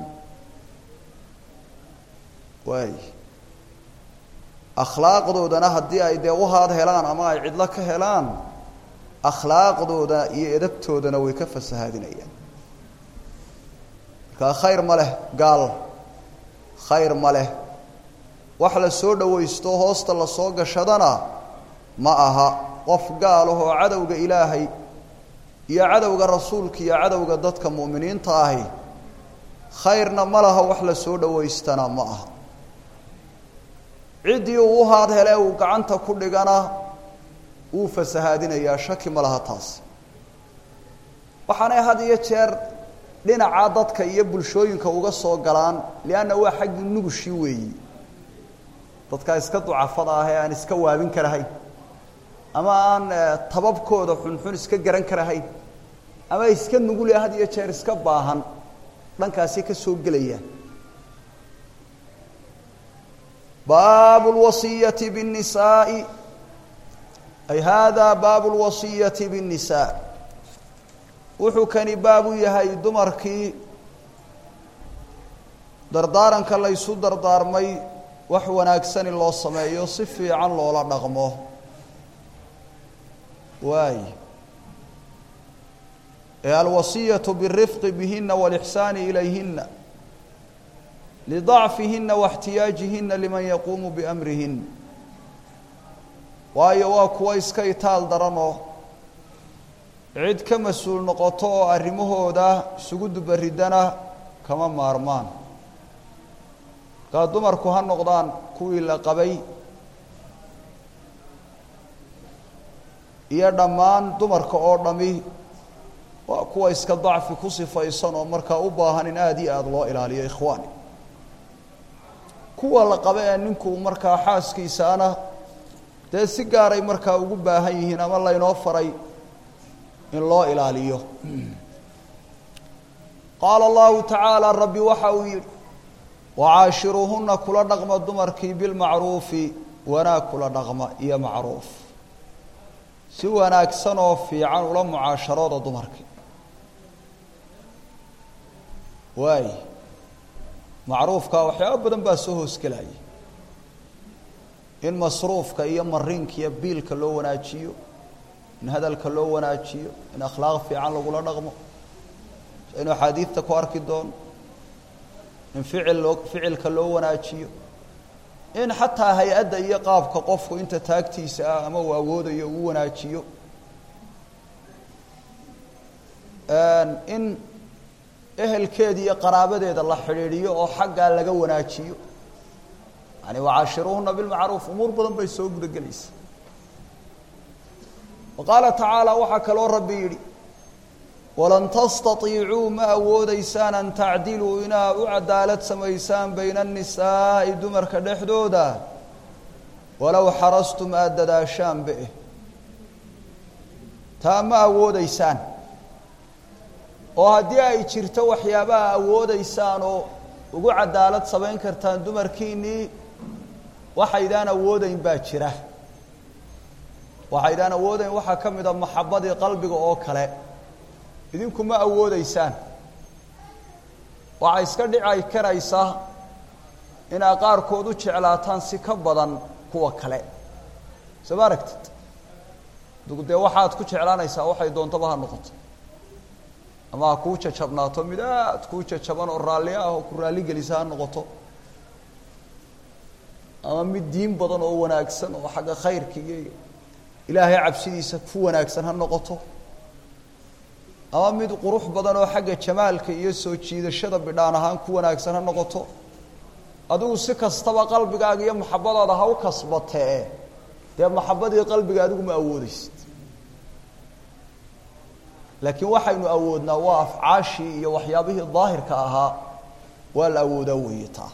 waay akhlaaqdoodana haddii ay dee uhaad helaan ama ay cidlo ka helaan akhlaaqdooda iyo edabtoodana way ka fasahaadinayaan markaa khayr ma leh gaal khayr ma leh wax la soo dhawaysto hoosta la soo gashadana ma aha qof gaalah oo cadowga ilaahay iyo cadowga rasuulka iyo cadowga dadka mu'miniinta ahi khayrna ma laha wax la soo dhawaystana ma aha ciddii uu uhaad hele uu gacanta ku dhigana wuu fasahaadinayaa shaki ma laha taas waxaanay had iyo jeer dhinaca dadka iyo bulshooyinka uga soo galaan lianna waa xaggii nugushii weeyi dadka iska ducafada ah ee aan iska waabin karahayn ama aan tababkooda xunxun iska garan karahayn ama iska nugule had iyo jeer iska baahan dhankaasi ka soo gelayaan baabu lwasiyati bاnnisaai ay hada baabu lwasiyati bاnnisaa wuxuu kani baab u yahay dumarkii dardaaranka laysu dardaarmay wax wanaagsan in loo sameeyo si fiican loola dhaqmo waay ee alwasiyatu biالrifqi bihina wاlإxsaani ilayhina lidacfihina واxtiyaajihina liman yaquumu biamrihin waayo waa kuwa iska itaal daranoo cid ka mas-uul noqoto oo arrimahooda isugu dubaridana kama maarmaan markaa dumarku ha noqdaan kuwii la qabay iyo dhammaan dumarka oo dhami waa kuwa iska dacfi ku sifaysan oo markaa u baahan in aada iyo aada loo ilaaliyo ikhwaani kuwa la qaba ee ninku markaa xaaskiisaana dee si gaaray markaa ugu baahan yihiin ama laynoo faray in loo ilaaliyo qaala allahu tacaala rabbi waxa uu yidhi wacaashiruuhuna kula dhaqma dumarkii bilmacruufi wanaag kula dhaqma iyo macruuf si wanaagsan oo fiican ula mucaasharooda dumarkii waay macruufka waxyaaba badan baa soo hoosgelaya in masruufka iyo mariinka iyo biilka loo wanaajiyo in hadalka loo wanaajiyo in akhlaaq fiican lagula dhaqmo saynu axaadiidta ku arki doono in ficil loo ficilka loo wanaajiyo in xataa hay-adda iyo qaabka qofku inta taagtiisa ah ama uu awoodayo uu wanaajiyo in ehelkeeda iyo qaraabadeeda la xidhiidhiyo oo xaggaa laga wanaajiyo yani wacaashiruuhuna bilmacruuf umuur badan bay soo guda gelaysa wa qaala tacaala waxaa kaloo rabbi yidhi walan tastaiicuu ma awoodeysaan an tacdiluu inaa u cadaalad samaysaan bayna annisaa'i dumarka dhexdooda walow xarastum aada dadaashaanba eh taa ma awoodeysaan oo haddii ay jirto waxyaabaha awoodeysaan oo ugu cadaalad samayn kartaan dumarkiinnii waxaydaan awoodeyn baa jira waxaydaan awoodeyn waxaa ka mid a maxabadii qalbiga oo kale idinku ma awoodeysaan waxaa iska dhici karaysa inaa qaarkood u jeclaataan si ka badan kuwa kale soo ma aragtid adugu dee waxaad ku jeclaanaysaa waxay doontaba ha noqoto ama ha kuu jajabnaato mid aad kuu jajaban oo raalli ah oo ku raalli gelisa ha noqoto ama mid diin badan oo wanaagsan oo xagga khayrka iyo ilaahay cabsidiisa ku wanaagsan ha noqoto ama mid qurux badan oo xagga jamaalka iyo soo jiidashada bidhaan ahaan ku wanaagsan ha noqoto adigu si kastaba qalbigaaga iyo maxabadaada ha u kasbatee dee maxabadii qalbiga adigu ma awoodeysid laakiin waxaynu awoodnaa waa afcaashii iyo waxyaabihii daahirka ahaa waa la awoodaa weeye taa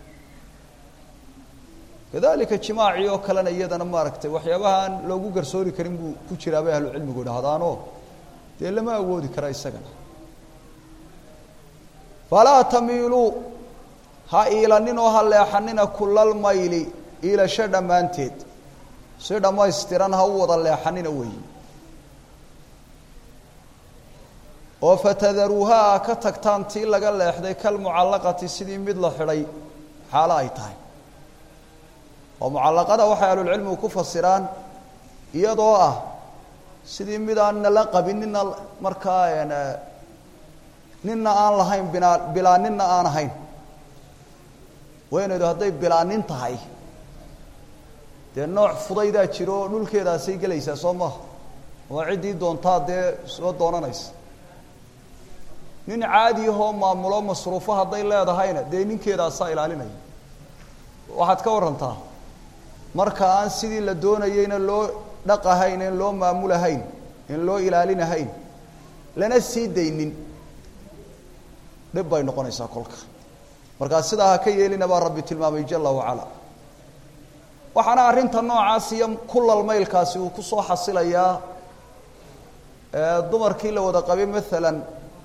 kadalika jimaacii oo kalena iyadana maaragtay waxyaabaha aan loogu garsoori karin buu ku jiraa bay ahlucilmigu idhahdaanoo dee lama awoodi kara isagana falaa tamiiluu ha iilanin oo ha leexanina kulal mayli iilasho dhammaanteed si dhammaystiran ha u wada leexanina weeyi oo fatadaruuha a ka tagtaan tii laga leexday kalmucallaqati sidii mid la xidhay xaalo ay tahay oo mucallaqada waxay ahlulcilmigu ku fasiraan iyadoo ah sidii mid aan nala qabin nina markaa nina aan lahayn binaa bilaa nina aan ahayn weynaydu hadday bilaanin tahay dee nooc fudaydaa jiro oo dhulkeedaasay gelaysaa soo maha ama ciddii doontaa dee soo doonanaysa nin caadi ahoo maamulo masruufo hadday leedahayna dee ninkeedaasaa ilaalinaya waxaad ka warantaa marka aan sidii la doonayeyna loo dhaqahayn in loo maamulahayn in loo ilaalinahayn lana sii daynin dhib bay noqonaysaa kolka markaa sidaa ha ka yeelina baa rabbi tilmaamay jala wacala waxaana arrinta noocaas iyo kulal maylkaasi uu kusoo xasilayaa dumarkii la wada qabay maalan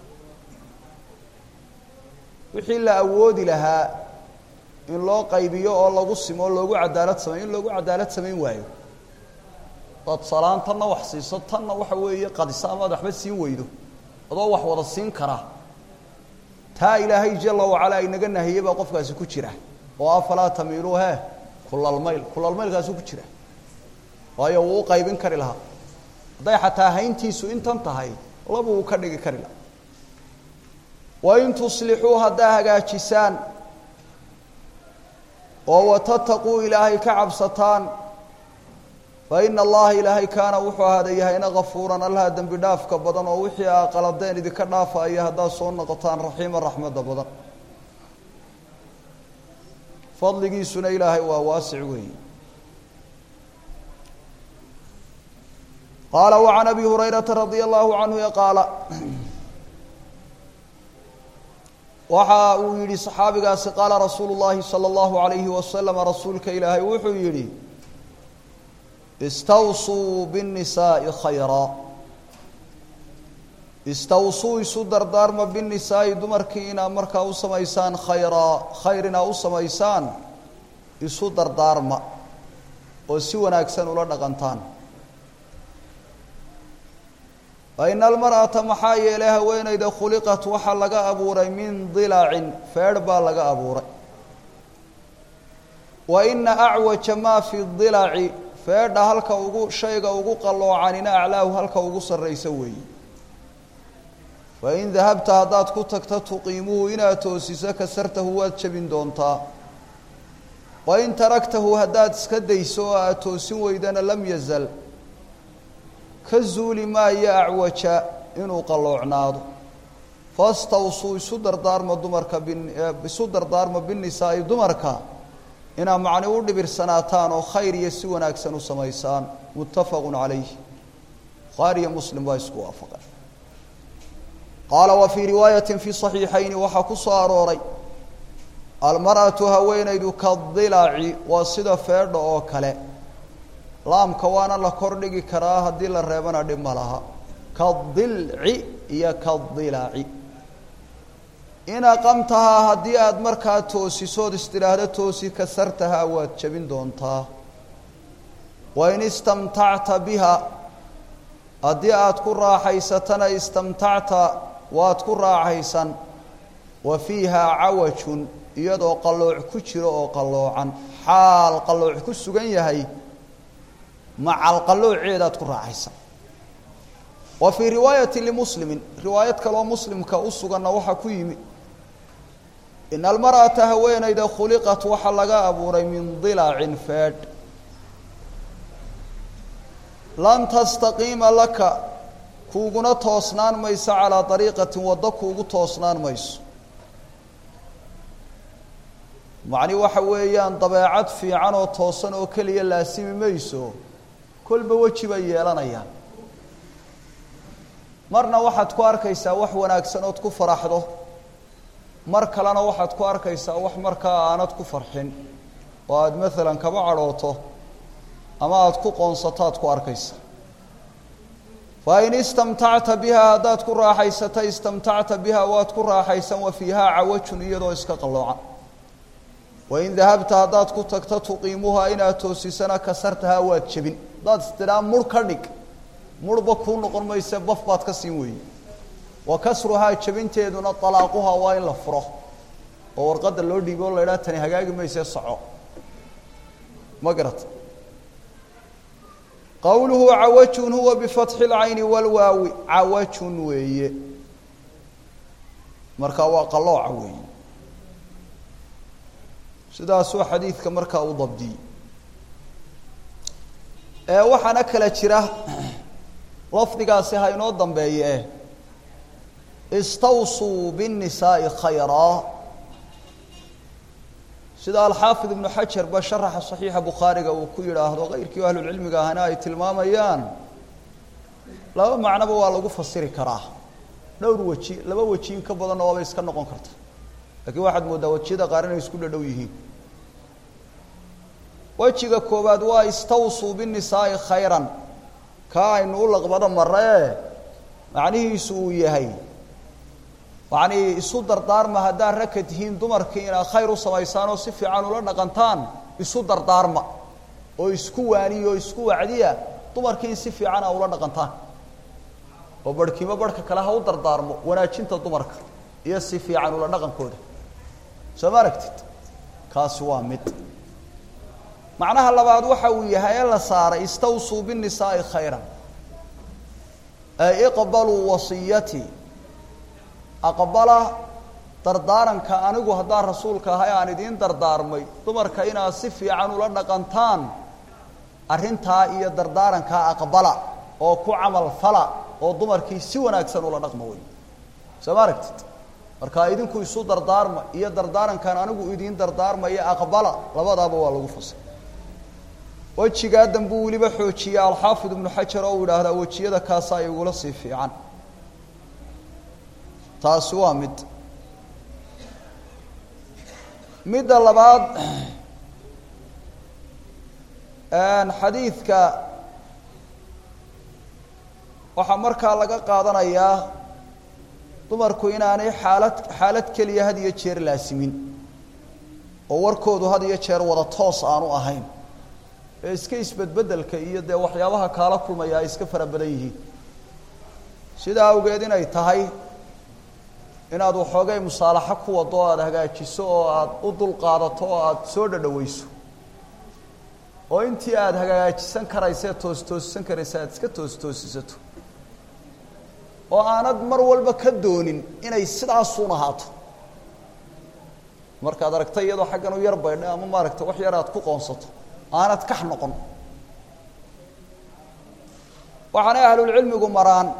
wixii la awoodi lahaa in loo qaybiyo oo lagu simo oo loogu cadaalad sameyo in loogu cadaalad samayn waayo daad salaan tanna wax siiso tanna waxa weeye qadisa amaad waxba siin weydo adoo wax wada siin kara taa ilaahay jala wacala inaga nahiyey baa qofkaasi ku jira oo afalaa tamiiluu he kulalmayl kulalmaylkaasi ku jira waayo wuu u qaybin kari lahaa hadday xataa hayntiisu intan tahay laba uu ka dhigi kari lahaa wain tuslixuu haddaa hagaajisaan oo watataquu ilaahay ka cabsataan fa ina allaha ilaahay kaana wuxuu ahaada yahayna kafuuran allaha dembi dhaafka badan oo wixii aa qaladeen idinka dhaafaya haddaad soo noqotaan raxiima raxmadda badan fadligiisuna ilaahay waa waasic weeyi qaala wacan abi hurayrata radia allahu canhu qaala waxa uu yidhi saxaabigaasi qaala rasuulu llahi salى اllahu alayhi wasalama rasuulka ilaahay wuxuu yidhi istawsuu biالnisaaءi khayra istawsuu isu dardaarma biالnisaa'i dumarkii inaa markaa u samaysaan khayraa khayr inaa u samaysaan isu dardaarma oo si wanaagsan ula dhaqantaan faina almar'ata maxaa yeelay haweenayda khuliqat waxaa laga abuuray min dilacin feedh baa laga abuuray wa ina acwaja maa fi dilaci feedha halka ugu shayga ugu qalloocanina aclaahu halka ugu sarraysa weeyi fain dahabta haddaad ku tagta tuqiimuhu inaad toosiso kasartahu waad jebin doontaa wain taragtahu haddaad iska dayso oo aada toosin weydana lam yazal ka zuuli maayo acwaja inuu qalloocnaado fastawsuu isu dardaarma dumarka biisu dardaarma binisaa'i dumarka inaa macni u dhibirsanaataan oo khayr iyo si wanaagsan u samaysaan muttafaqu calayh bukhaari iyo muslim baa isku waafaqay qaala wa fii riwaayati fi صaxiixayni waxaa ku soo arooray almar'atu haweenaydu kadilaci waa sida feedha oo kale laamka waana la kordhigi karaa haddii la reebana dhib ma laha kadilci iyo kadilaci in aqamtahaa haddii aada markaa toosisood istidhaahdo toosi kasartahaa waad jebin doontaa wain istamtacta biha haddii aada ku raaxaysatana istamtacta waad ku raaxaysan wa fiihaa cawajun iyadoo qallooc ku jiro oo qalloocan xaal qallooc ku sugan yahay macal qallooceedaad ku raaxaysan wa fii riwaayati limuslimin riwaayad kaloo muslimka u suganna waxaa ku yimi ina almar'ata haweenayda khuliqat waxaa laga abuuray min dilacin feedh lan tastaqiima laka kuuguna toosnaan mayso calaa dariiqatin waddo kuugu toosnaan mayso macni waxa weeyaan dabeecad fiican oo toosan oo keliya laasimi mayso kolba weji bay yeelanayaan marna waxaad ku arkaysaa wax wanaagsan ood ku faraxdo mar kalena waxaad ku arkaysaa wax markaa aanad ku farxin oo aada maalan kaba cadhooto ama aada ku qoonsato aad ku arkaysa fa in istamtacta biha haddaad ku raaxaysata istamtacta biha waad ku raaxaysan wa fiihaa cawajun iyadoo iska qalloocan wain dahabta haddaad ku tagto tuqiimuhaa inaad toosisana kasartahaa waad jebin haddaad istidhaa murh ka dhig murhba kuu noqon mayse baf baad ka siin weeye wa kasruhaa jebinteeduna dalaaquhaa waa in la furo oo warqadda loo dhiibo o la idhaha tani hagaagi mayse soco ma garata qowluhu cawajun huwa bifatxi اlcayni walwaawi cawajun weeye marka waa qalooca weeye sidaasuu xadiidka markaa u dabdiyey ee waxaana kala jira lafdigaasi ha inoo dambeeye istawsuu biالnisaaءi khayraa sida alxaafid ibnu xajar ba sharaxa صaxiixa bukhaariga uu ku yidhaahdo keyrkii ahlulcilmiga ahna ay tilmaamayaan laba macnoba waa lagu fasiri karaa dhowr weji laba weji in ka badanna waabay iska noqon karta lakiin waxaad mooddaa wejiyada qaar inay isku dhadhow yihiin wejiga koowaad waa istawsuu binisaa'i khayran kaa aynu u laqbado maree macnihiisu uu yahay yacnii isu dardaarma haddaad raka tihiin dumarkii inaad khayr u samaysaan oo si fiican ula dhaqantaan isu dardaarma oo isku waaniya oo isku wacdiya dumarkii in si fiican a ula dhaqantaan oo barhkiimo barhka kale ha u dardaarmo wanaajinta dumarka iyo si fiican ula dhaqankooda soo ma aragtid kaasi waa mid macnaha labaad waxa uu yahay ee la saaray istawsuu binisaa'i khayran ay iqbaluu wasiyatii aqbala dardaaranka anigu haddaan rasuulka ahay aan idiin dardaarmay dumarka inaad si fiican ula dhaqantaan arrintaa iyo dardaarankaa aqbala oo ku camal fala oo dumarkii si wanaagsan ula dhaqma wey soo ma aragtid marka idinku isu dardaarma iyo dardaarankan anigu idiin dardaarmaya aqbala labadaaba waa lagu fasay wejigaa dambuu weliba xoojiyey alxaafid ibnu xajar oo uu idhaahdaa wejiyada kaasaa igula sii fiican taasi waa mid midda labaad xadiidka waxaa markaa laga qaadanayaa dumarku inaanay xaalad xaalad keliya had iyo jeer laasimin oo warkoodu had iyo jeer wada toos aanu ahayn ee iska isbedbedelka iyo dee waxyaabaha kaala kulmaya ay iska fara badan yihiin sidaa awgeed inay tahay inaad waxoogay musaalaxo ku wado o aada hagaajiso oo aada u dulqaadato oo aada soo dhadhaweyso oo intii aada hagaajisan karaysa toos toosisan karaysa aada iska toos toosisato oo aanad mar walba ka doonin inay sidaasuun ahaato markaad aragta iyadoo xaggan u yar baydha ama maaragta wax yar aad ku qoonsato aanad kax noqon waxaanay ahlulcilmigu maraan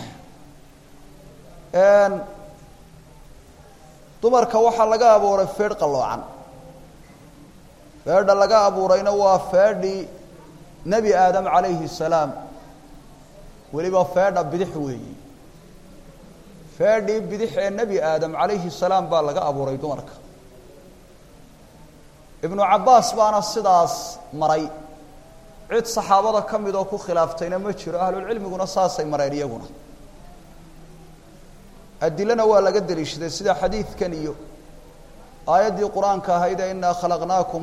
dumarka waxaa laga abuuray feedh qalloocan feedha laga abuurayna waa feedhii nebi aadam calayhi salaam weliba feedha bidix weeyi feedhii bidix ee nebi aadam calayhi salaam baa laga abuuray dumarka ibnu cabbaas baana sidaas maray cid saxaabada ka mid oo ku khilaaftayna ma jiro ahlulcilmiguna saasay mareen iyaguna adilana waa laga deliishaday sida xadiidkan iyo aayaddii qur-aanka ahaydee inaa khalaqnaakum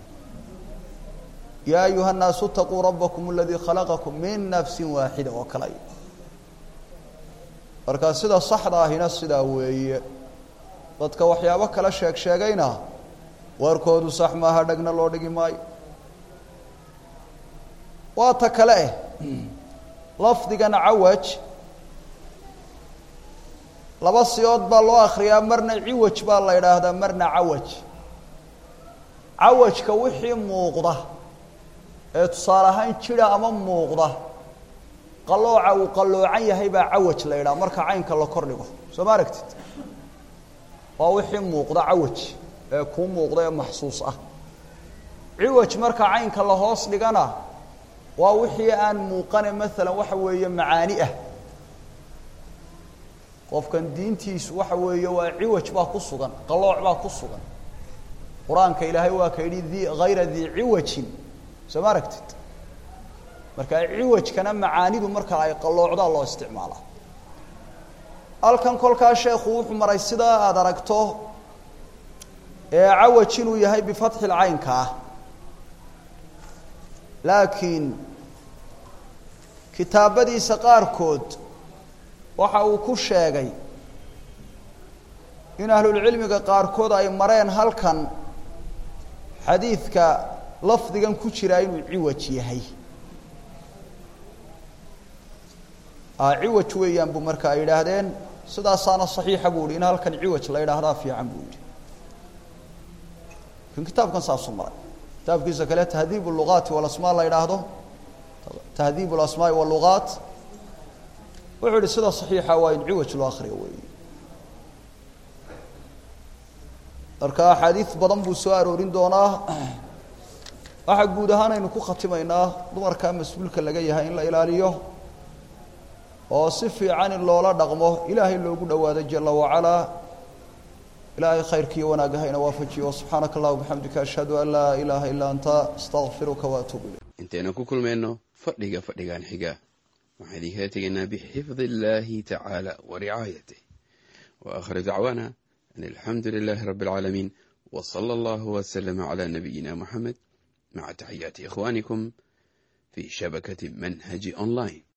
yaa ayuha nnaasu itaquu rabbakum aladii khalaqakum min nafsi waaxida oo kale markaa sida saxda ahina sidaa weeye dadka waxyaabo kala sheeg sheegayna warkoodu sax maaha dhegna loo dhigi maayo waa ta kale eh lafdigan cawaj laba siyood baa loo akriyaa marna ciwaj baa la idhaahdaa marna cawaj cawajka wixii muuqda ee tusaale ahaan jira ama muuqda qalooca uu qalloocan yahay baa cawaj la idhaha marka caynka la kor dhigo soo ma aragtid waa wixii muuqda cawaj ee kuu muuqda ee maxsuus ah ciwaj marka caynka la hoos dhigana waa wixii aan muuqane maalan waxa weeye macaani ah qofkan diintiisu waxa weeye waa ciwaj baa ku sugan qalooc baa ku sugan qur-aanka ilaahay waa ka yidhi di hayra dii ciwajin soo ma aragtid marka ciwajkana macaanidu marka ay qalloocdaa loo isticmaalaa halkan kolkaa sheekhu wuxuu maray sidaa aada aragto ee cawaj inuu yahay bifatxil caynka ah laakiin kitaabadiisa qaarkood waxa uu ku sheegay in ahlulcilmiga qaarkood ay mareen halkan xadiidka lafdigan ku jiraa inuu ciwaj yahay ciwaj weeyaan buu marka ay yidhaahdeen sidaasaana saxiixa buu yihi in halkan ciwaj la yidhaahdaa fiican buu yidhi lakin kitaabkan saasuu maray kitaabkiisa kale tahdiib lugaati walasmaa la yidhaahdo tahdiib alasmaai walugaat wuxuu yihi sida saxiixa waa in ciwaj loo akriyo weeye marka axaadiid badan buu soo aroorin doonaa waxaa guud ahaan aynu ku khatimaynaa dumarkaa mas-uulka laga yahay in la ilaaliyo oo si fiican in loola dhaqmo ilaahay loogu dhowaado jala wacalaa ilaahay khayrkiiyo wanaagga hayna waafajiyo subxaanaka allah bixamdika ashhadu an laa ilaaha illaa anta astaqfiruka waatuubu ilayk intaynu ku kulmayno fadhiga fadhigan xiga waxaan idinkala tegaynaa bixifdi illaahi tacaala wa ricaayatih wa aakhiru dacwaana an alxamdu lilaahi rabbi alcaalamiin wa sala allahu waslama calaa nabiyina moxamed maca taxiyaati ikhwaanikum fii shabakati manhaji online